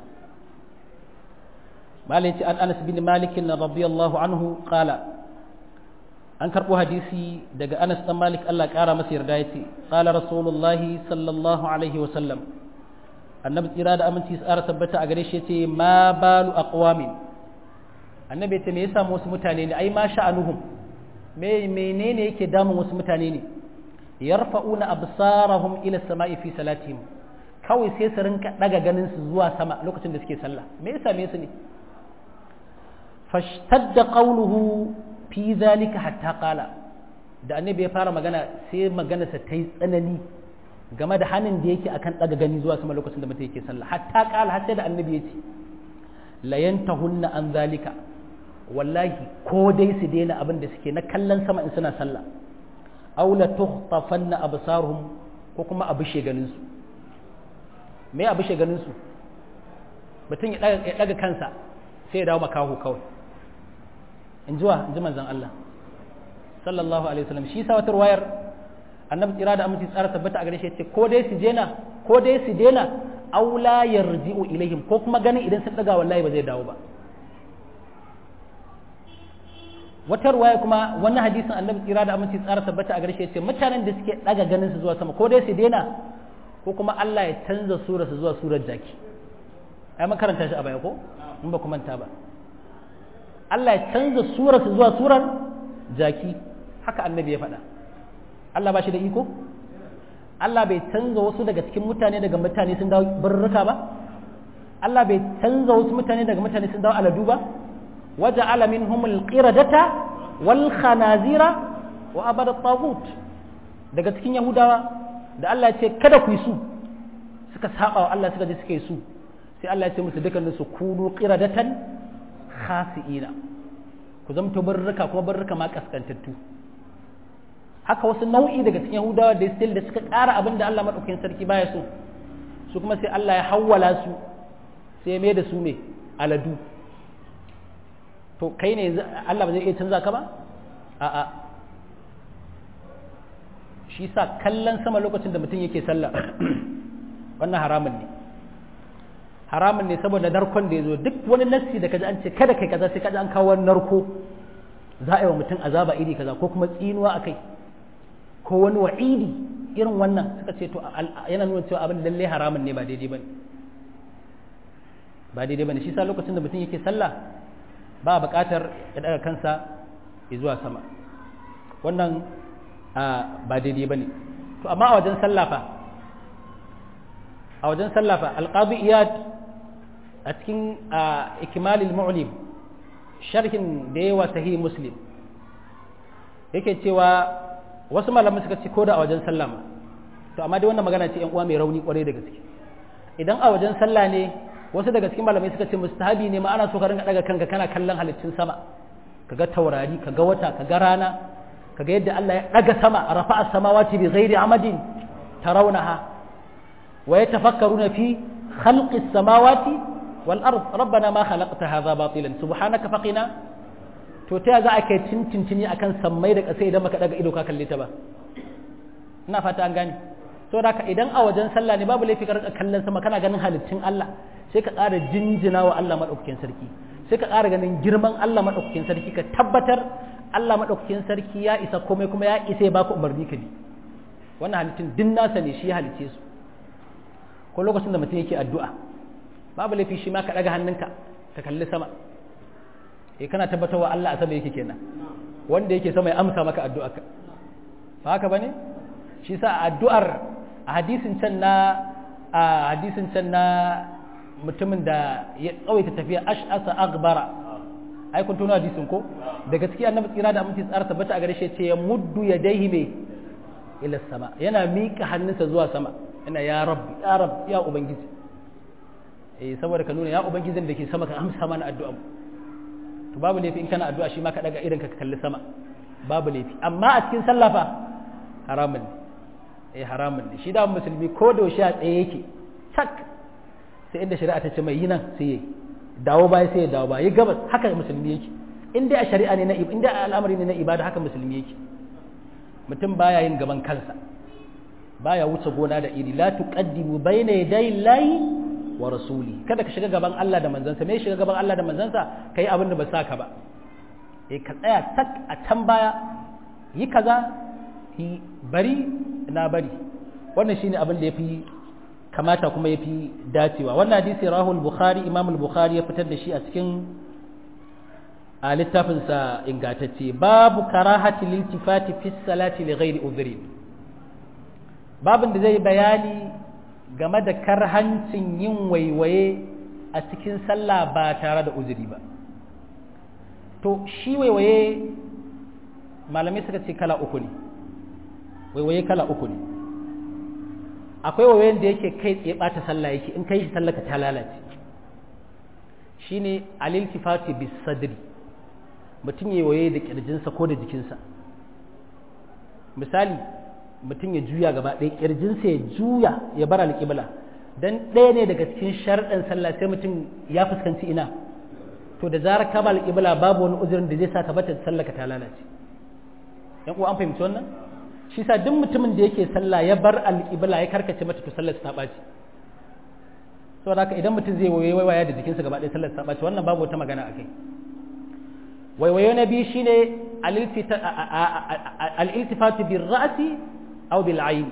malai ce an Anas bin Malik radiyallahu anhu qala an karbo hadisi daga Anas dan Malik Allah kara masa yarda yace qala rasulullahi sallallahu alaihi wa sallam annabi tsira da aminci tsara tabbata a gare shi yace ma balu aqwamin annabi yace me yasa wasu mutane ne ai ma sha'anuhum me menene yake damun wasu mutane ne yarfa'una absarahum ila samai fi salatihim kawai sai su rinka daga ganin su zuwa sama lokacin da suke sallah me yasa me su ne fashtadda qawluhu fi zalika hatta qala da annabi ya fara magana sai maganarsa ta yi tsanani game da hannun da yake akan daga gani zuwa sama lokacin da mutum yake sallah hatta qala har sai da annabi ya ce la yantahunna an zalika wallahi ko dai su daina abin da suke na kallon sama in suna sallah aw la tukhtafanna absaruhum ko kuma abushe ganin su me abushe ganin su mutum ya daga kansa sai ya dawo makaho kawai in jiwa in ji manzon Allah sallallahu alaihi wasallam shi sa wata wayar annabi tsira da aminci tsara tabbata a gare shi ce ko dai su dena ko dai su dena aw la yarji'u ilaihim ko kuma ganin idan sun daga wallahi ba zai dawo ba wata ruwaya kuma wannan hadisin annabi tsira da aminci tsara tabbata a gare shi ce mutanen da suke daga ganin su zuwa sama ko dai su dena ko kuma Allah ya canza surar su zuwa surar jaki ai makaranta shi a baya ko in ba ku manta ba Allah ya canza surar su zuwa surar jaki haka annabi ya faɗa Allah ba shi da iko Allah bai canza wasu daga cikin mutane daga mutane sun dawo barruka ba Allah bai canza wasu mutane daga mutane sun dawo aladu ba waje alamin humul qiradata wal khanazira wa abada tagut daga cikin yahudawa da Allah ya ce kada ku yi su suka saba wa Allah suka je suka yi su sai Allah ya ce musu dukkanin su kunu qiradatan khasi'ina ku zamto barruka kuma barruka ma kaskantattu haka wasu nau'i daga cikin yahudawa da still da suka ƙara abin da Allah maɗaukakin sarki baya so su kuma sai Allah ya hawwala su sai ya mai da su ne aladu to kai ne Allah ba zai iya canza ka ba a'a shi sa kallon sama lokacin da mutum yake sallah wannan haramun ne haramun ne saboda narkon da ya zo duk wani nassi da kaji an ce kada kai kaza sai kaji an kawo narko za a yi wa mutum azaba iri kaza ko kuma tsinuwa a kai ko wani wa'idi irin wannan suka ce to yana nuna cewa abin lalle haramun ne ba daidai bane ba daidai bane shi sa lokacin da mutum yake sallah ba buƙatar ya daga kansa zuwa sama wannan ba daidai bane to amma a wajen sallah fa a wajen sallah fa alqadi iyad a cikin ikmalil mu'lim sharhin da yawa sahih muslim yake cewa wasu malaman suka ce ko da a wajen sallah ma to amma dai wannan magana ce yan uwa mai rauni kwarai da gaske idan a wajen sallah ne wasu daga cikin malamai suka ce mustahabi ne ma ana so ka rinka daga kanka kana kallon halittun sama kaga taurari kaga wata kaga rana kaga yadda Allah ya daga sama rafa'a samawati bi ghairi amadin tarawnaha wa yatafakkaruna fi khalqis samawati wal ard rabbana ma khalaqta hadha batilan subhanaka faqina to ta za a kai tintintini akan sammai da ƙasa idan maka daga ido ka kalle ta ba ina fata an gane to da idan a wajen sallah ne babu laifi ka rika kallon sama kana ganin halittun Allah sai ka ƙara jinjina wa Allah madaukakin sarki sai ka ƙara ganin girman Allah madaukakin sarki ka tabbatar Allah madaukakin sarki ya isa komai kuma ya isa ya baka umarni ka bi wannan halittun din nasa ne shi ya halice su ko lokacin da mutum yake addu'a babu laifi shi ma ka daga hannunka ka kalli sama eh kana tabbatar wa Allah a sama yake kenan wanda yake sama ya amsa maka addu'a ka ba haka bane shi sa addu'ar a hadisin can na a hadisin can na mutumin da ya tsawaita tafiya ash'asa aghbara ai kun tuna hadisin ko da gaskiya annabi tsira da aminci tsara tabbata a gare shi ce ya muddu yadayhi me ila sama yana miƙa hannunsa zuwa sama yana ya rabbi ya rabbi ya ubangiji eh saboda ka nuna ya ubangijin da ke sama ka amsa mana addu'a to babu laifi in kana addu'a shi ma ka daga irin ka kalli sama babu laifi amma a cikin sallah fa haramun ne eh haramun ne shi da musulmi ko da shi a tsaye yake tak sai inda shari'a ta ce mai yi nan sai yi dawo baya sai ya dawo baya yi gabas haka musulmi yake in dai a shari'a ne na in dai al'amari ne na ibada haka musulmi yake mutum baya yin gaban kansa baya wuce gona da iri la tuqaddimu bayna yaday llahi wa rasuli kada ka shiga gaban Allah da manzansa me shiga gaban Allah da manzansa kai abin da ba saka ba eh ka tsaya tak a can baya yi kaza yi bari na bari wannan shine abin da yafi kamata kuma yafi dacewa wannan hadisi rahul bukhari imam al-bukhari ya fitar da shi a cikin a littafinsa ingantacce babu karahati liltifati fi salati li ghairi udhri babin da zai bayani game da karhancin yin waiwaye a cikin sallah ba tare da uzuri ba to shi waiwaye malamai suka ce kala uku ne waiwaye kala uku ne akwai waiwayen da yake kai tsaye bata sallah yake in kai shi sallah ka ta lalace shine aliltifati bis sadri mutum ya waye da kirjinsa ko da jikinsa misali mutum ya juya gaba ɗaya kirjinsa ya juya ya bar alƙibla dan ɗaya ne daga cikin sharɗin sallah sai mutum ya fuskanci ina to da zarar ka ba alƙibla babu wani uzurin da zai sa ka bata sallah ka ta lalace yan uwa an fahimci wannan shi sa duk mutumin da yake sallah ya bar alƙibla ya karkace mata to sallar ta ɓaci saboda haka idan mutum zai waye waya da jikinsa gaba ɗaya sallar ta ɓaci wannan babu wata magana a kai waiwayo na biyu shine al'iltifatu bin ra'asi au bil ayin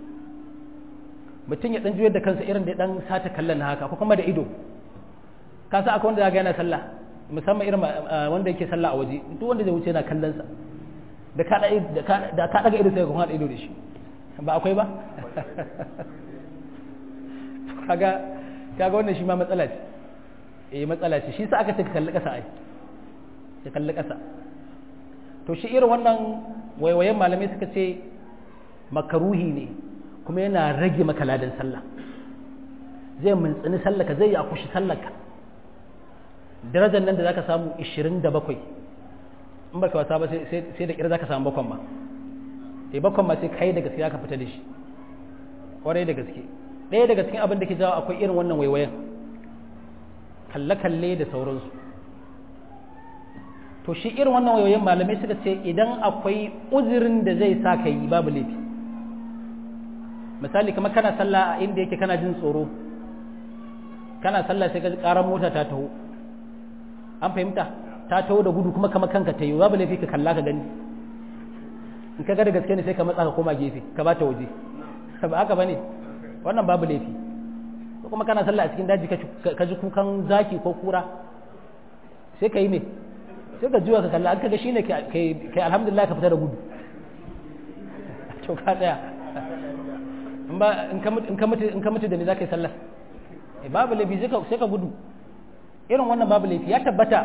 mutum ya dan juyar da kansa irin da dan sata kallon haka ko kuma da ido ka sa akwai wanda ya ga yana sallah musamman irin wanda yake sallah a waje duk wanda zai wuce yana kallon sa da ka da ka daga ido sai ka kuma ido da shi ba akwai ba kaga kaga wannan shi ma matsala ce eh matsala ce shi sa aka ce ka kalli kasa ai ya kalli ƙasa to shi irin wannan waiwayen malamai suka ce makaruhi ne kuma yana rage maka ladan sallah zai mintsini sallaka zai yi akushi sallaka darajar nan da zaka samu 27 in baka wasa ba sai da kira zaka samu bakon ma sai bakon ma sai kai da gaske ka fita da shi kwarai da gaske ɗaya daga cikin abin da ke jawo akwai irin wannan waiwayen kalle-kalle da sauransu to shi irin wannan wayoyin malamai suka ce idan akwai uzurin da zai sa ka yi babu laifi misali kamar kana sallah a inda yake kana jin tsoro kana sallah sai ka ji karar mota ta taho an fahimta ta taho da gudu kuma kamar kanka ta yi babu laifi ka kalla ka gani in ka ga da gaske ne sai ka matsa ka koma gefe ka ba ta waje ba haka bane wannan babu laifi ko kuma kana sallah a cikin daji ka ji kukan zaki ko kura sai ka yi me sai ka juya ka kalla an kaga shine kai alhamdulillah ka fita da gudu to ka tsaya in ba in ka mutu in ka mutu in ka mutu da ni zaka yi sallah eh babu laifi sai ka sai ka gudu irin wannan babu laifi ya tabbata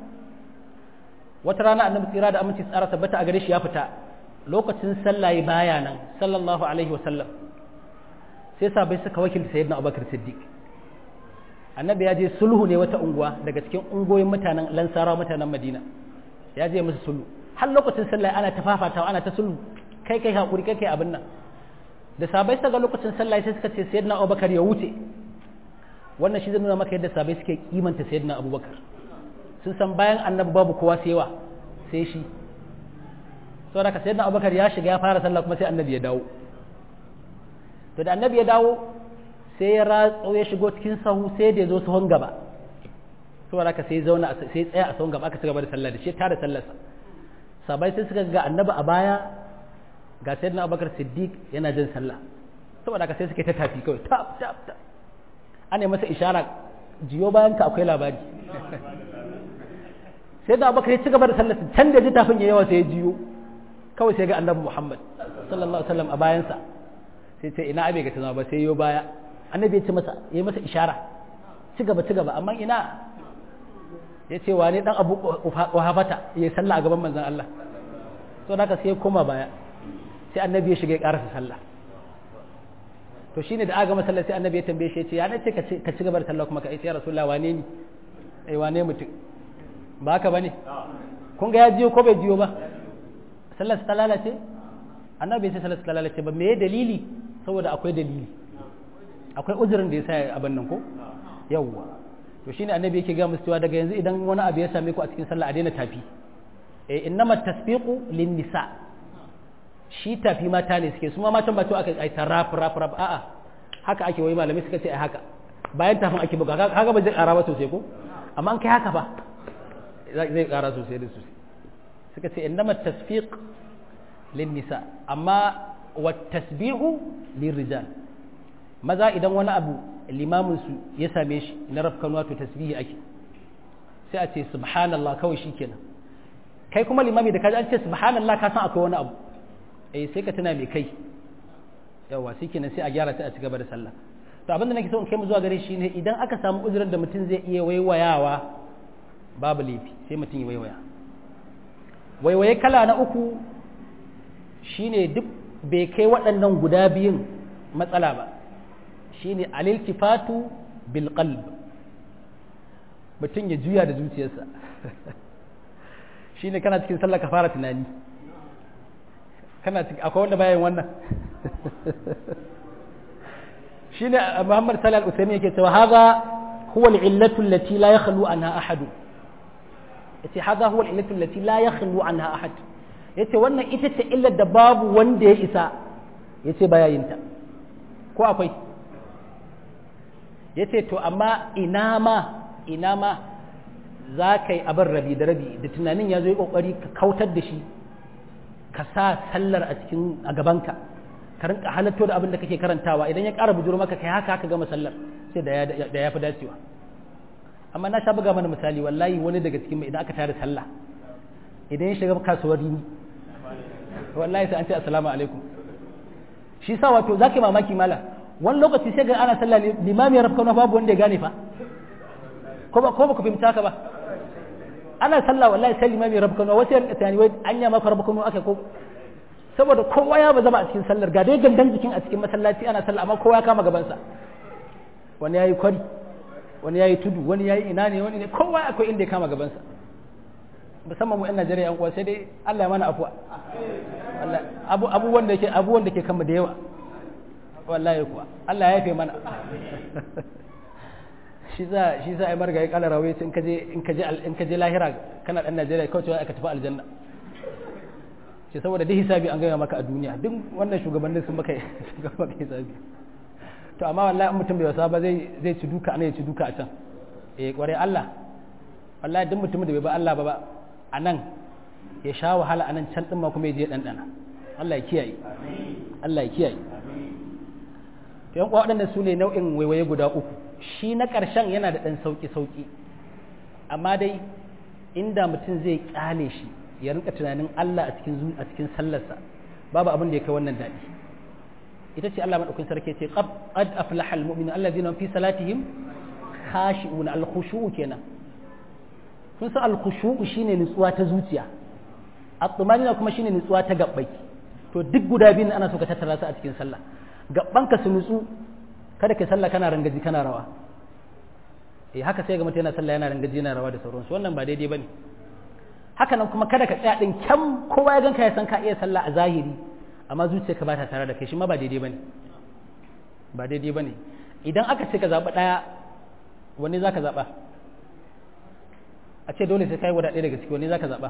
wata rana annabi tsira da aminci tsara tabbata a gare shi ya fita lokacin sallah baya nan sallallahu alaihi wasallam sai sabai suka wakilta sayyidina abubakar siddiq annabi ya je sulhu ne wata unguwa daga cikin ungoyin mutanen lansara mutanen madina ya je musu sulhu har lokacin sallah ana ta fafatawa ana ta sulhu kai kai hakuri kai kai abin nan da sabai suka ga lokacin sallah sai suka ce sayyidina abubakar ya wuce wannan shi zai nuna maka yadda sabai suke kimanta sayyidina abubakar sun san bayan annabi babu kowa sai wa sai shi saboda ka sayyidina abubakar ya shiga ya fara sallah kuma sai annabi ya dawo to da annabi ya dawo sai ya ratso ya shigo cikin sahu sai da ya zo sahun gaba saboda haka sai zauna sai tsaya a sahun gaba aka cigaba da sallah da shi tare sallarsa sabai sai suka ga annabi a baya ga sayyidina abubakar siddiq yana jin sallah saboda haka sai suke ta tafi kawai tap tap tap ana masa ishara jiyo bayan ka akwai labari sai da abubakar ya ci gaba da sallarsa can da ji tafin ya yawa sai ya jiyo kawai sai ga annabi muhammad sallallahu alaihi wasallam a bayansa sai ce ina abe ga tana ba sai yo baya annabi ya ce masa ya masa ishara ci gaba ci gaba amma ina ya ce wane dan abu wahafata ya sallah a gaban manzon Allah so haka sai ya koma baya sai annabi ya shiga ya karasa sallah to shine da aga masallah sai annabi ya tambaye shi ya ce ya nace ka ci gaba da sallah kuma ka ce ya rasulullah wane ni eh wane mutum ba haka bane kun ga ya jiyo ko bai jiyo ba sallar ta lalace annabi sai sallar ta lalace ba me dalili saboda akwai dalili akwai uzurin da ya sa abin nan ko yawwa to shine annabi yake ga musu cewa daga yanzu idan wani abu ya same ku a cikin sallah a daina tafi eh innama tasbiqu lin nisa shi tafi mata ne suke su ma matan ba to aka ai ta rap rap rap a'a haka ake wai malamai suka ce ai haka bayan tafin ake buga kaga ba zai kara ba sosai ko amma an kai haka ba zai kara sosai da sosai suka ce innama tasfiq lin nisa amma wa tasbihu lirrijal maza idan wani abu limamin su ya same shi na rafkan wato tasbihi ake sai a ce subhanallah kawai shikenan kai kuma limami da kaji an ce subhanallah ka san akwai wani abu eh sai ka tuna mai kai yawa shikenan sai a gyara sai a ci gaba da sallah to abinda nake so in kai mu zuwa gare shi ne idan aka samu uzurin da mutum zai iya waiwayawa babu laifi sai mutum ya waiwaya waiwaye kala na uku shine duk bai kai waɗannan guda biyun matsala ba shine aliltifatu bil qalb mutum ya juya da zuciyarsa shine kana cikin sallah ka fara tunani kana cikin akwai wanda bayan wannan shine Muhammad Salih Al-Uthaymeen yake cewa hadha huwa al-illatu allati la yakhlu anha ahad yace hadha huwa al-illatu allati la yakhlu anha ahad yace wannan ita ce illar da babu wanda ya isa yace baya yin ta ko akwai yace to amma ina ma ina ma za ka yi abin rabi da rabi da tunanin ya zo yi kokari ka kautar da shi ka sa sallar a cikin a gabanka ka rinka halatto da abin da kake karantawa idan ya ƙara bujuro maka kai haka haka gama sallar sai da ya fi dacewa amma na sha buga mana misali wallahi wani daga cikin mai idan aka tare sallah idan ya shiga kasuwar rini wallahi sai an ce assalamu alaikum shi sa wato zaka mamaki mala wani lokaci sai ga ana sallah limami ya rafka babu wanda ya gane fa ko ba ko ba ku fahimta ka ba ana sallah wallahi sai limami ya rafka wasu yan tani wai anya maka rafka aka ko saboda kowa ya ba zama a cikin sallar ga dai gandan jikin a cikin masallaci ana sallah amma kowa ya kama gabansa wani yayi kwari wani yayi tudu wani yayi ina ne wani ne kowa akwai inda ya kama gabansa musamman mu 'yan Najeriya yan uwa sai dai Allah ya mana afuwa abu abubuwan da yake abubuwan da ke kama da yawa wallahi kuwa Allah ya yafe mana shi za shi za ai marga ya kala rawaye in ka je in ka je in ka je lahira kana dan Najeriya kawai cewa ka tafi aljanna ce saboda duk hisabi an gaya maka a duniya duk wannan shugabannin sun maka maka hisabi to amma wallahi in mutum bai wasa ba zai zai ci duka ana ya ci duka a can eh kware Allah wallahi duk mutumin da bai ba Allah ba ba a nan ya sha wahala a nan can din ma kuma ya je dandana Allah ya kiyaye Allah ya kiyaye to yan waɗannan su ne nau'in waiwaye guda uku shi na ƙarshen yana da ɗan sauƙi sauƙi amma dai inda mutum zai ƙyale shi ya rinka tunanin Allah a cikin a cikin sallarsa babu abin da ya kai wannan daɗi ita ce Allah madaukakin sarki ce qad aflaha almu'minun alladhina fi salatihim khashi'un al-khushu' kenan kun san al-khushu' shine nutsuwa ta zuciya at-tumanina kuma shine nutsuwa ta gabbai to duk guda biyun ana so ka tattara su a cikin sallah gabbanka su nutsu kada ka sallah kana rangaji kana rawa eh haka sai ga mutum yana sallah yana rangaji yana rawa da sauransu wannan ba daidai bane haka nan kuma kada ka tsaya din kyam kowa ya ganka ya san ka iya sallah a zahiri amma zuciyarka ba ta tare da kai shi ma ba daidai bane ba daidai bane idan aka ce ka zaɓi ɗaya wani za ka zaɓa a ce dole sai ka yi wada ɗaya daga ciki wani za ka zaɓa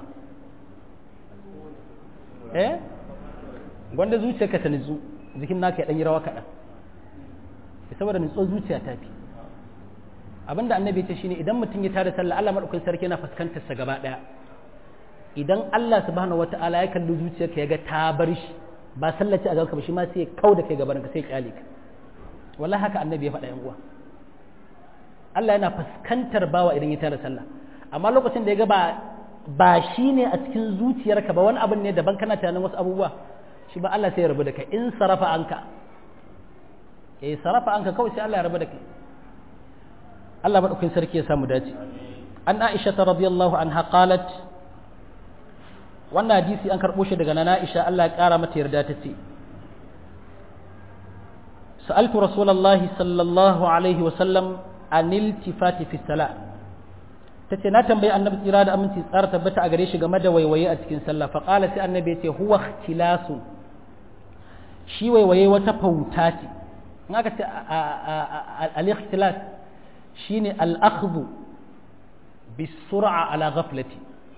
eh gwanda zuciyarka ta nutsu jikin naka ya ɗan yi rawa kaɗan saboda nutsuwar zuciya ta fi abinda annabi ce shine idan mutum ya tada sallah Allah madaukakin sarki yana fuskantar sa gaba daya idan Allah subhanahu wataala ya kalli zuciyarka ya ga ta bar shi ba sallaci a gabanka ba shi ma sai ya kau da kai gaban ka sai ya kyale ka wallahi haka annabi ya faɗa yan uwa Allah yana fuskantar bawa idan ya tada sallah amma lokacin da ya ga ba ba shi ne a cikin zuciyarka ba wani abin ne daban kana tunanin wasu abubuwa shi ba Allah sai ya rabu da kai in sarafa anka eh sarafa anka kawai sai Allah ya rabu da kai Allah madaukakin sarki ya samu dace an Aisha radiyallahu anha qalat wannan hadisi an karɓo shi daga nana Aisha Allah ya ƙara mata yarda ta ce sa'altu rasulullahi sallallahu alaihi wa sallam anil tifati fi salat tace na tambayi annabi tsira da aminci tsara tabbata a gare shi game da waiwaye a cikin sallah fa qala sai annabi yace huwa ikhtilasu shi waiwaye wata fauta ce in aka ce al-ikhtilas shine al-akhdhu bisur'a ala ghaflati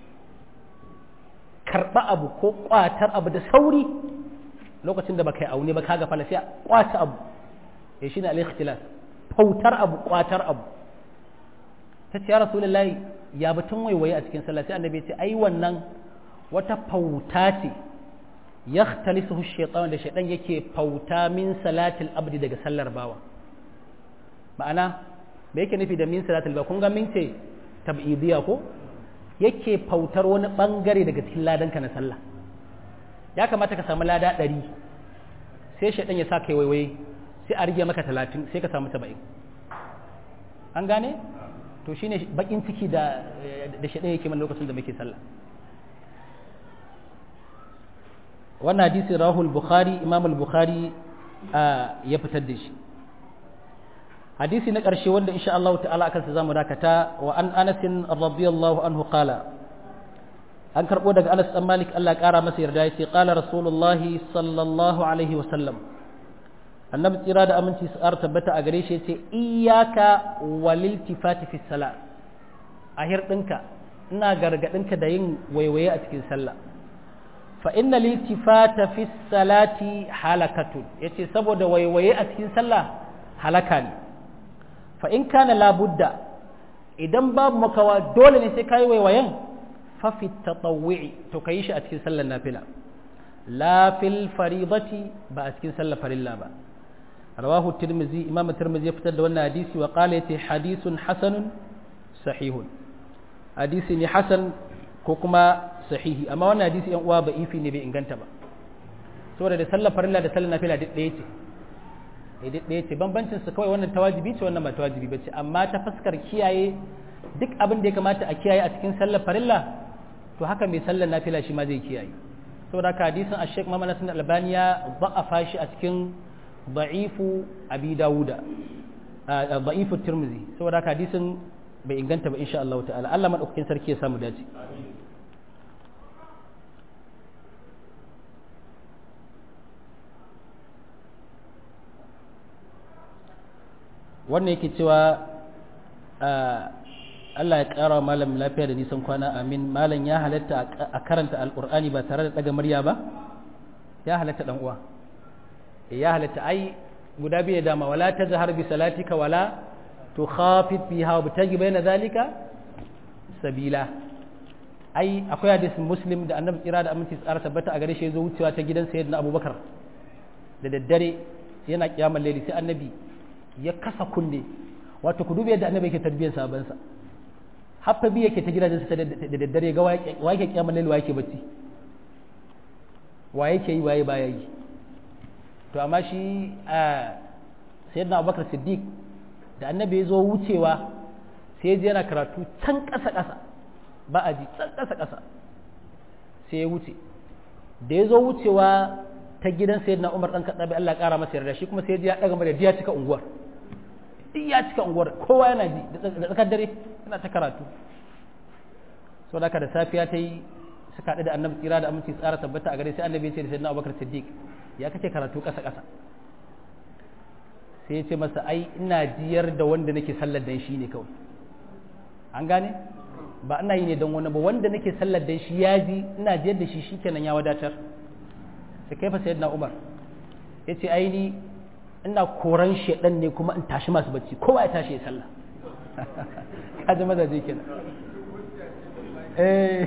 karba abu ko kwatar abu da sauri lokacin da baka yi aune ba ka gafala sai kwata abu eh shine al-ikhtilas fautar abu kwatar abu ta ce ya rasulullahi ya batun waiwaye a cikin sallah sai annabi ya ce ai wannan wata fauta ce yakhtalisuhu shaytan da shaytan yake fauta min salatil abdi daga sallar bawa ma'ana me yake nufi da min salatil bawa kun ga min ce tab'idiyya ko yake fautar wani bangare daga cikin ladanka na sallah ya kamata ka samu lada ɗari sai shaytan ya sa kai waiwaye sai a rige maka talatin sai ka samu saba'in an gane to shine bakin ciki da da shi yake man lokacin da muke sallah wannan hadisi rahul bukhari imam al-bukhari ya fitar da shi hadisi na ƙarshe wanda insha Allah ta'ala akan sa zamu dakata wa an Anas radiyallahu anhu qala an karbo daga Anas dan Malik Allah ƙara masa yarda yace qala rasulullahi sallallahu alaihi wa sallam annabi tsira da aminci su ƙara tabbata a gare shi ce iyaka waliltifati fi sala a hirɗinka ina gargaɗinka da yin waiwaye a cikin sallah fa inna liltifata fi salati halakatun yace saboda waiwaye a cikin sallah halaka ne fa in kana labudda idan babu makawa dole ne sai kai waiwayen fa fi tatawwi to kai shi a cikin sallar nafila la fil faridati ba a cikin sallar farilla ba رواه الترمذي إمام الترمذي يفتد وانا حديثي وقال يتي حديث حسن صحيح حديث حسن كوكما صحيح أما وانا حديث ينقوى بإيفي نبي إنغانتا با سورة دي سلا فرلا دي سلا نافلا دي ديتي duk ɗaya ce bambancin su kawai wannan tawajibi ce wannan ba tawajibi ba ce amma ta fuskar kiyaye duk abin da ya kamata a kiyaye a cikin sallar farilla to haka mai sallar nafila shi ma zai kiyaye saboda haka hadisin a sheik mamman nasin albaniya ba'afa shi a cikin da'ifu abi dawuda da'ifu tirmizi saboda haka hadisin bai inganta ba insha Allah ta'ala Allah madaukakin sarki ya samu dace wannan yake cewa Allah ya ƙara malam lafiya da nisan kwana amin malam ya halatta a karanta alƙur'ani ba tare da ɗaga murya ba ya halatta ɗan uwa ya halatta ai guda biyu dama wala ta zahar bi salatika wala to khafit biha wa bitagi bayna zalika sabila ai akwai hadisin muslim da annabi kira da aminci tsara tabbata a gare shi zo wucewa ta gidan sayyidina abubakar da daddare yana kiyamar laili sai annabi ya kasa kunne wato ku dubi yadda annabi yake tarbiyyar sabansa haffa bi yake ta gidajen sa da daddare ga wa yake kiyamar laili wa yake bacci wa yake yi waye baya yi to amma shi a sayyidina abubakar siddiq da annabi ya zo wucewa sai ya je yana karatu can ƙasa ƙasa ba a ji can ƙasa ƙasa sai ya wuce da ya zo wucewa ta gidan sayyidina umar ɗan kaɗa bai Allah ƙara masa yarda shi kuma sai ya ɗaga mara ya cika unguwar duk ya cika unguwar kowa yana ji da tsakar dare yana ta karatu sau da da safiya ta yi suka haɗu da annabi tsira da aminci tsara tabbata a gare sai annabi ya ce da sayyidina abubakar siddiq ya kace karatu ƙasa ƙasa sai ya ce masa ai ina jiyar da wanda nake sallar dan shi ne kawai an gane ba ina yi ne don wani ba wanda nake sallar dan shi ya ji ina jiyar da shi shikenan ya wadatar sai kai fa sayyidina umar ya ce ai ni ina koran shedan ne kuma in tashi masu bacci kowa ya tashi ya sallah kaji mazaje kenan eh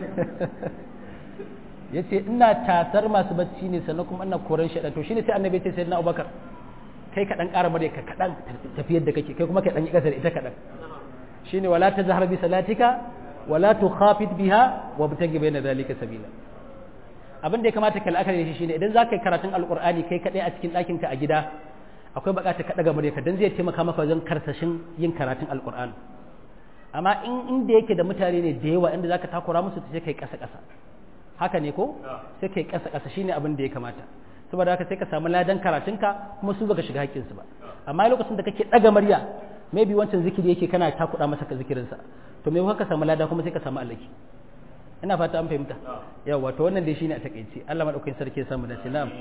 ya ce ina tasar masu bacci ne sannan kuma ina koran shaɗa to shine sai annabi ce sai na abubakar kai ka ɗan ƙara murya ka kaɗan tafiyar da kake kai kuma ka ɗan yi ƙasar ita kaɗan shine wala ta zahar bi salatika wala tu khafid biha wa bitagi bayna zalika sabila abin da ya kamata ka la'akari da shi shine idan za ka yi karatun alƙur'ani kai kaɗai a cikin ɗakin ka a gida akwai buƙatar ka ɗaga murya ka dan zai taimaka maka wajen karsashin yin karatun alƙur'ani amma in inda yake da mutane ne da yawa inda zaka takura musu sai kai ƙasa ƙasa haka ne ko sai kai kasa kasa shine abin da ya kamata saboda haka sai ka samu ladan karatunka kuma su baka shiga haƙƙinsu ba amma lokacin da kake daga murya maybe wancan zikiri yake kana takuda masa ka zikirinsa to me ka samu lada kuma sai ka samu alaki ina fata an fahimta yawa to wannan dai shine a takeice Allah madaukakin sarki ya samu dace na'am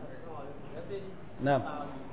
na'am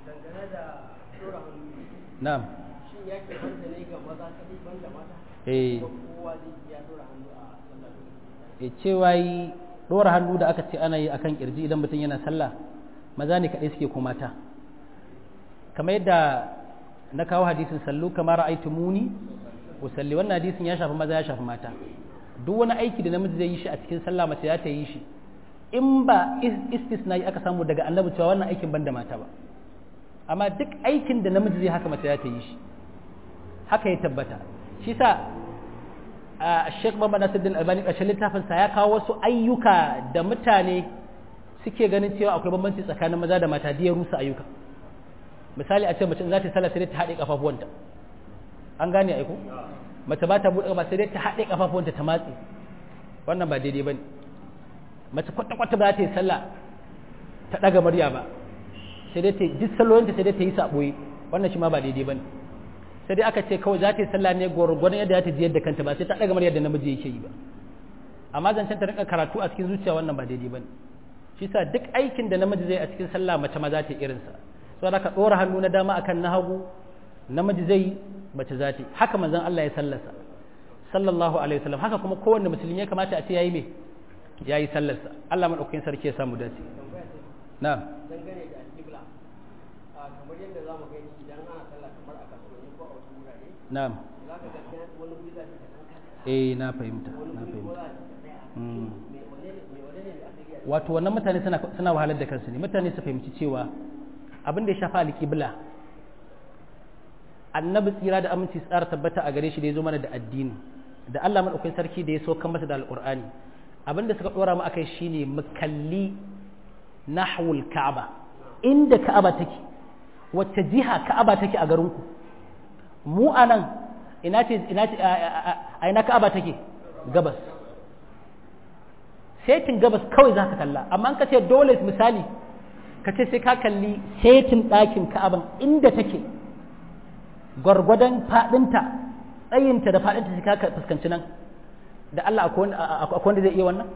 na'am shin yake banda ne ga maza kadai banda mata eh kowa zai iya dora hannu a sallar e cewa yi dora hannu da aka ce ana yi akan kirji idan mutum yana sallah maza ne kaɗai suke ko mata kamar yadda na kawo hadisin sallu kamar ra'aitu muni usalli wannan hadisin ya shafi maza ya shafi mata duk wani aiki da namiji zai yi shi a cikin sallah mace ya ta yi shi in ba istisna aka samu daga annabi cewa wannan aikin banda mata ba amma duk aikin da namiji zai haka mace ya ta yi shi haka ya tabbata shi sa a Sheikh Muhammad Nasiruddin Albani ƙarshen littafinsa ya kawo wasu ayyuka da mutane suke ganin cewa akwai bambanci tsakanin maza da mata da ya rusa ayyuka misali a ce mace za ta sallah sai ta haɗe kafafuwanta an gane aiko mace ba ta buɗe ba sai dai ta haɗe kafafuwanta ta matse wannan ba daidai bane mace kwata kwata ba za ta yi sallah ta ɗaga murya ba sai dai ta duk sallolinta sai dai ta yi saɓoyi wannan shi ma ba daidai bane sai dai aka ce kawai za ta yi sallah ne gwargwadon yadda za ta ji yadda kanta ba sai ta ɗaga murya da namiji yake yi ba amma zancen ta rinka karatu a cikin zuciya wannan ba daidai bane shi sa duk aikin da namiji zai a cikin sallah mace ma za ta yi irinsa so da ka ɗora hannu na dama akan na hagu namiji zai mace za ta yi haka manzon Allah ya sallasa sallallahu alaihi wasallam haka kuma kowanne musulmi ya kamata a ce yayi me yayi sallarsa Allah madaukakin sarki ya samu dace na'am dangane da alƙibla kamar yadda za mu gani idan ana sallah kamar a kasuwanni ko a wasu wurare na'am za ka ga wani guri za ka ga ɗan kasa eh na fahimta wani na guri ko fahimta za ka tsaya Mm. me wane ne me wane ne da aka yi wato wannan mutane suna suna wahalar da kansu ne mutane su fahimci cewa abin da ya shafa alƙibla annabi tsira da aminci su tsara tabbata a gare shi da ya zo mana da addini da Allah madaukakin sarki da ya so kan masa da alƙur'ani abin da suka dora mu akai shine mu kalli nahwul ka'aba inda ka'aba take wacce jiha ka'aba take a garinku mu anan ina ce ina ce a- a a ina ka'aba take gabas setin gabas kawai za ka kalla amma an ka ce dole misali ka ce sai ka kalli setin ɗakin ka'aban inda take gwargwadon faɗinta tsayinta da faɗinta sai ka fuskanci nan da Allah akwai wanda- a- akwai wanda zai iya wannan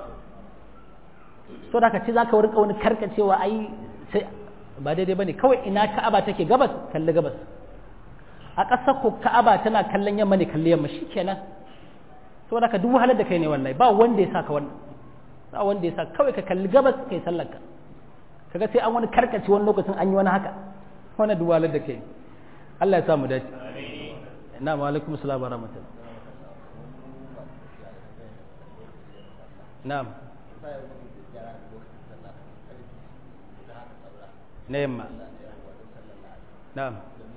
so da ka ce za ka rinka wani karkacewa ai sai ba daidai ba ne kawai ina ka'aba take gabas kalli gabas a ƙasar ko ka'aba tana kallon yamma ne kalli yamma shi kenan saboda ka duk wahalar da kai ne wallahi ba wanda ya sa ka wannan ba wanda ya sa kawai ka kalli gabas kai sallar ka kaga sai an wani karkace wani lokacin an yi wani haka wannan duk wahalar da kai Allah ya sa mu dace na wa alaikum assalam wa rahmatullah na'am na yamma na'am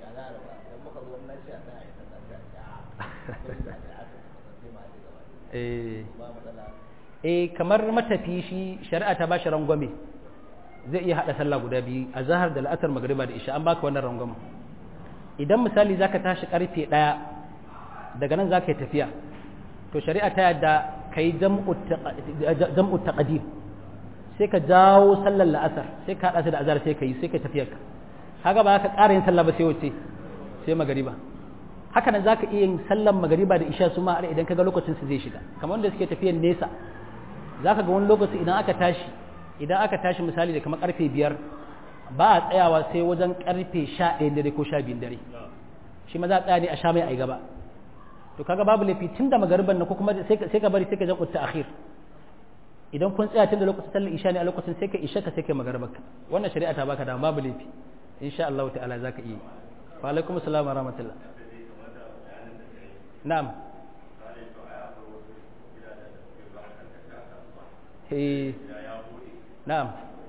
eh eh kamar matafi shi shari'a ta bashi rangwame zai iya hada sallah guda biyu a zahar da la'asar magriba da isha an baka wannan rangwame idan misali zaka tashi karfe daya daga nan zaka yi tafiya to shari'a ta yadda kai jam'u taqa- jam'u taqdim sai ka jawo sallar la'asar sai ka hada su da azhar sai ka yi sai ka tafiyar ka haka ba ka ƙara yin sallah ba sai wace sai magariba haka nan zaka iya yin sallar magariba da isha su ma har idan kaga lokacin su zai shiga kamar wanda suke tafiyan nesa zaka ga wani lokaci idan aka tashi idan aka tashi misali da kamar karfe biyar ba a tsayawa sai wajen karfe sha ɗaya dare ko sha biyun dare shi ma za a tsaya ne a sha mai ai gaba to kaga babu laifi tun da magariban na ko kuma sai ka sai ka bari sai ka jan utta akhir idan kun tsaya tun da lokacin sallar isha ne a lokacin sai ka isha ka sai ka magaribarka wannan shari'a ta baka da babu laifi insha Allah ta'ala zaka iya wa alaikum assalam wa rahmatullah na'am eh na'am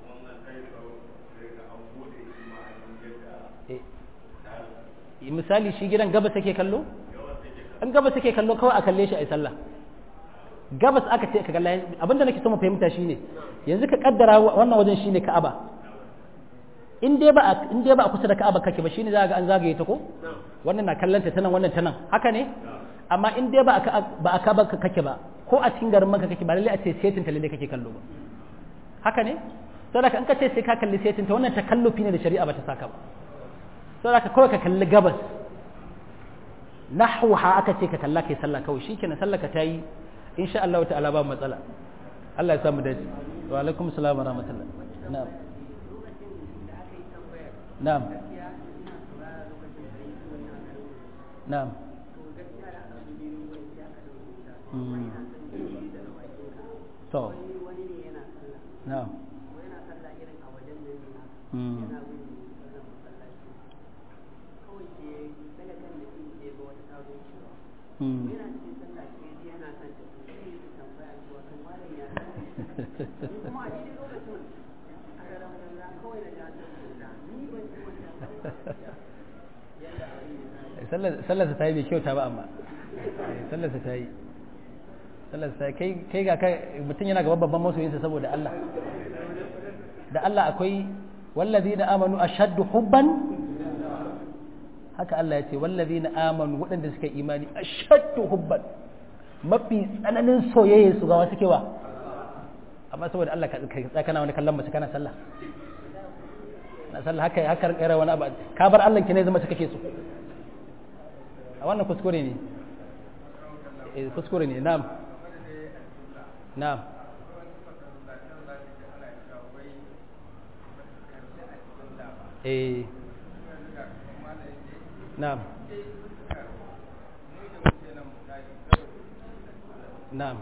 Eh, misali shi gidan gabas take kallo an gabas take kallo kawai a kalle shi a yi sallah gabas aka ce ka kalla abinda nake so mu fahimta shine yanzu ka kaddara wannan wajen shine Ka'aba in dai ba a- in dai ba a kusa da Ka'aba kake ba shine za ga an zagaye ta ko wannan na kallanta ta nan wannan ta nan haka ne amma in dai ba a Ka'a- ba a Ka'aba kake ba ko a cikin garin maka kake ba lalle a ce setin ta lalle kake kallo ba haka ne saboda in ka ce sai ka kalli setin ta wannan takallufi ne da shari'a ba ta saka ba saboda kawai ka kalli gabas nahwaha aka ce ka kalla kai sallah kawai shikenan sallah ka tayi insha Allah ta'ala ba matsala Allah ya samu dace wa alaikum assalam wa rahmatullah na'am na'am na'am to na'am sallarsa ta yi bai kyauta ba amma sallarsa ta yi sallarsa ta yi kai ga kai mutum yana gaba babban masoyinsa saboda Allah da Allah akwai wallazi na amanu a shaddu hubban haka Allah ya ce wallazi na amanu waɗanda suka imani a shaddu hubban mafi tsananin soyayya su gawa suke wa amma saboda Allah ka tsakana wani kallon mace kana sallah na sallah haka haka kira wani abu ka bar Allah ki ne zama ta kake so a wannan kuskure ne eh kuskure ne na'am na'am eh na'am na'am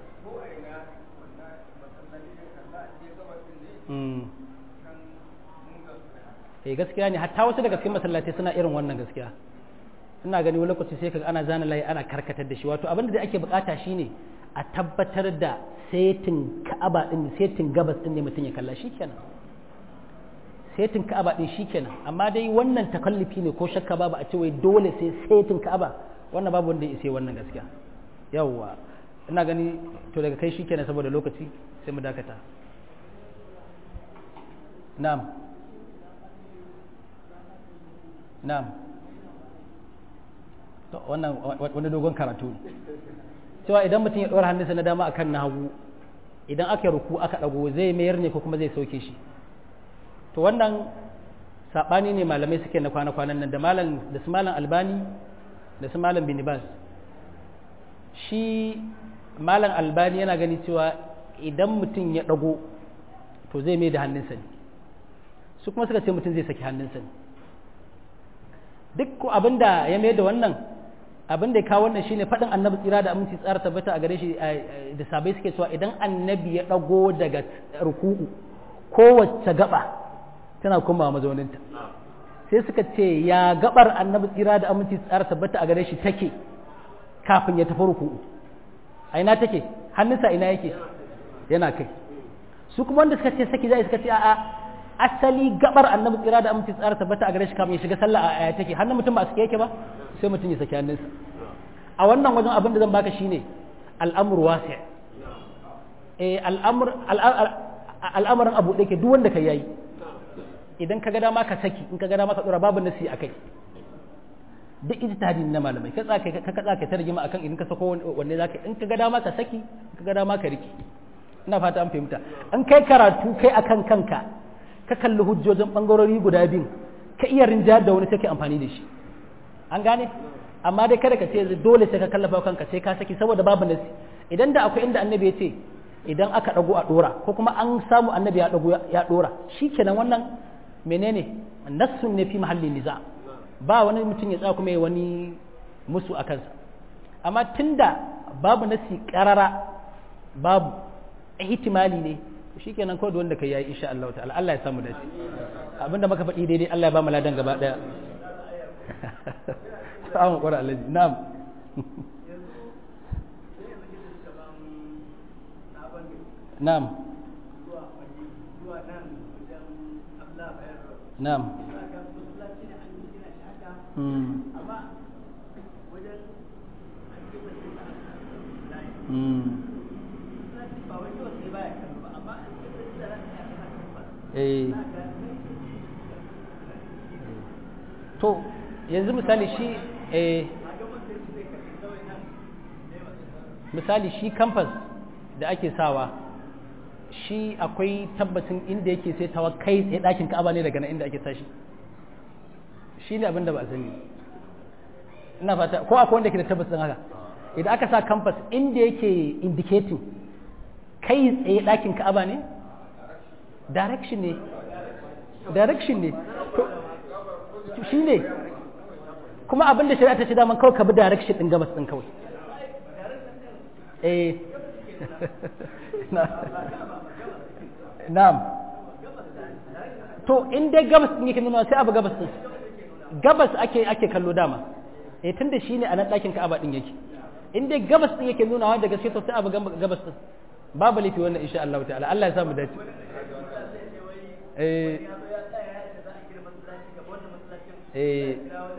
eh gaskiya ne hatta wasu daga cikin masallatai suna irin wannan gaskiya ina gani wani lokaci sai kaga ana zana layi ana karkatar da shi wato abin da ake bukata shine a tabbatar da setin ka'aba din setin gabas din ne mutum ya kalla shikenan setin ka'aba din shikenan amma dai wannan takallufi ne ko shakka babu a ce wai dole sai setin ka'aba wannan babu wanda ya sai wannan gaskiya yawwa ina gani to daga kai shikenan saboda lokaci sai mu dakata na'am na'am to wannan wani dogon karatu ne cewa idan mutum ya ɗora hannunsa na dama akan na hagu idan aka ruku aka ɗago zai mayar ne ko kuma zai sauke shi to wannan saɓani ne malamai suke na kwana-kwanan nan da malam da su malam albani da su malam binibas shi malam albani yana gani cewa idan mutum ya ɗago to zai mai da hannunsa ne su kuma suka ce mutum zai saki hannunsa ne duk abin da ya mai da wannan abin da ya kawo wannan shine faɗin annabi tsira da aminci tsara tabbata a gare shi da sabai suke cewa idan annabi ya ɗago daga ruku'u kowace gaba tana komawa mazauninta sai suka ce ya gabar annabi tsira da aminci tsara tabbata a gare shi take kafin ya tafi ruku'u a ina take hannunsa ina yake yana kai su kuma wanda suka ce saki zai suka ce a'a asali gabar annabi tsira da aminci tsara tabbata a gare shi kafin ya shiga sallah a aya take hannun mutum ba su yake ba sai mutum ya saki hannunsa a wannan wajen abin da zan baka shine al'amur wasi' eh al'amur al'amarin abu da ke duk wanda ka yayi idan ka ga dama ka saki in ka ga dama ka dora babu nasi akai duk ijtihadi na malamai ka tsaka ka ka tsaka ta rigima akan idan ka sako wanne zaka in ka ga dama ka saki in ka ga dama ka riki ina fata an fahimta an kai karatu kai akan kanka ka kalli hujjojin bangarori guda biyu ka iya rinjayar da wani sai ka amfani da shi an gane amma dai kada ka ce dole sai ka kallafa kanka sai ka saki saboda babu nasi idan da akwai inda annabi ya ce idan aka dago a dora ko kuma an samu annabi ya dago ya dora shikenan wannan menene nassun ne fi mahallin niza ba wani mutum ya tsaya kuma ya wani musu a kansa amma tunda babu nasi karara babu ihtimali ne shikenan kawai da wanda kai yayi insha Allah ta'ala Allah ya samu dace abinda muka faɗi daidai Allah ya ba mu ladan gaba daya samun ƙwara alaji na'am na'am na'am eh to yanzu misali shi eh misali shi kamfas da ake sawa shi akwai tabbacin inda yake sai tawa kai tsaye ɗakin ka'aba ne daga nan inda ake sashi shi ne abin da ba a sani ina fata ko akwai wanda ke da tabbacin haka idan aka sa kamfas inda yake indicating kai tsaye ɗakin ka'aba ne direction ne direction ne shi ne kuma abin da shari'a ta ce daman kawai ka bi direction ɗin gabas ɗin kawai eh na'am to in dai gabas ɗin yake nuna sai abu gabas ɗin gabas ake ake kallo dama eh tunda shine a nan ɗakin ka'aba ɗin yake in dai gabas ɗin yake nuna wanda gaske to sai abu gabas ɗin babu laifi wannan insha Allah ta'ala Allah ya samu dace eh eh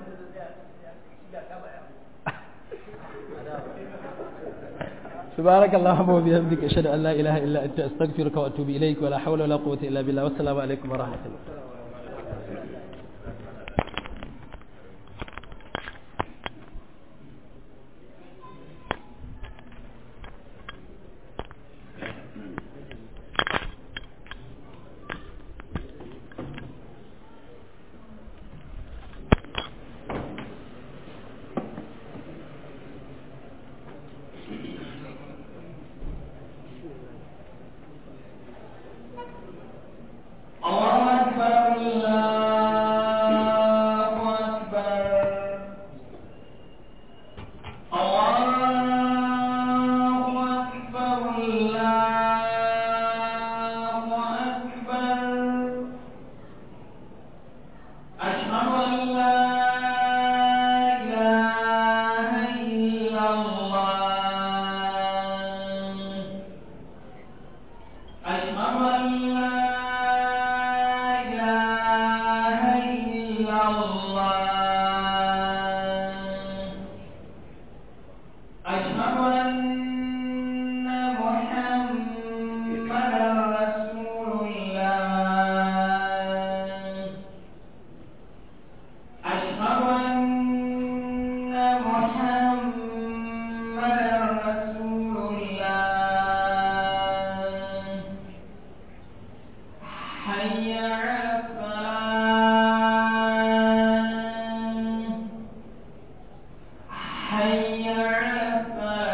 سبحانك اللهم وبحمدك اشهد ان لا اله الا انت استغفرك واتوب اليك ولا حول ولا قوه الا بالله والسلام عليكم ورحمه الله حي على الصلاة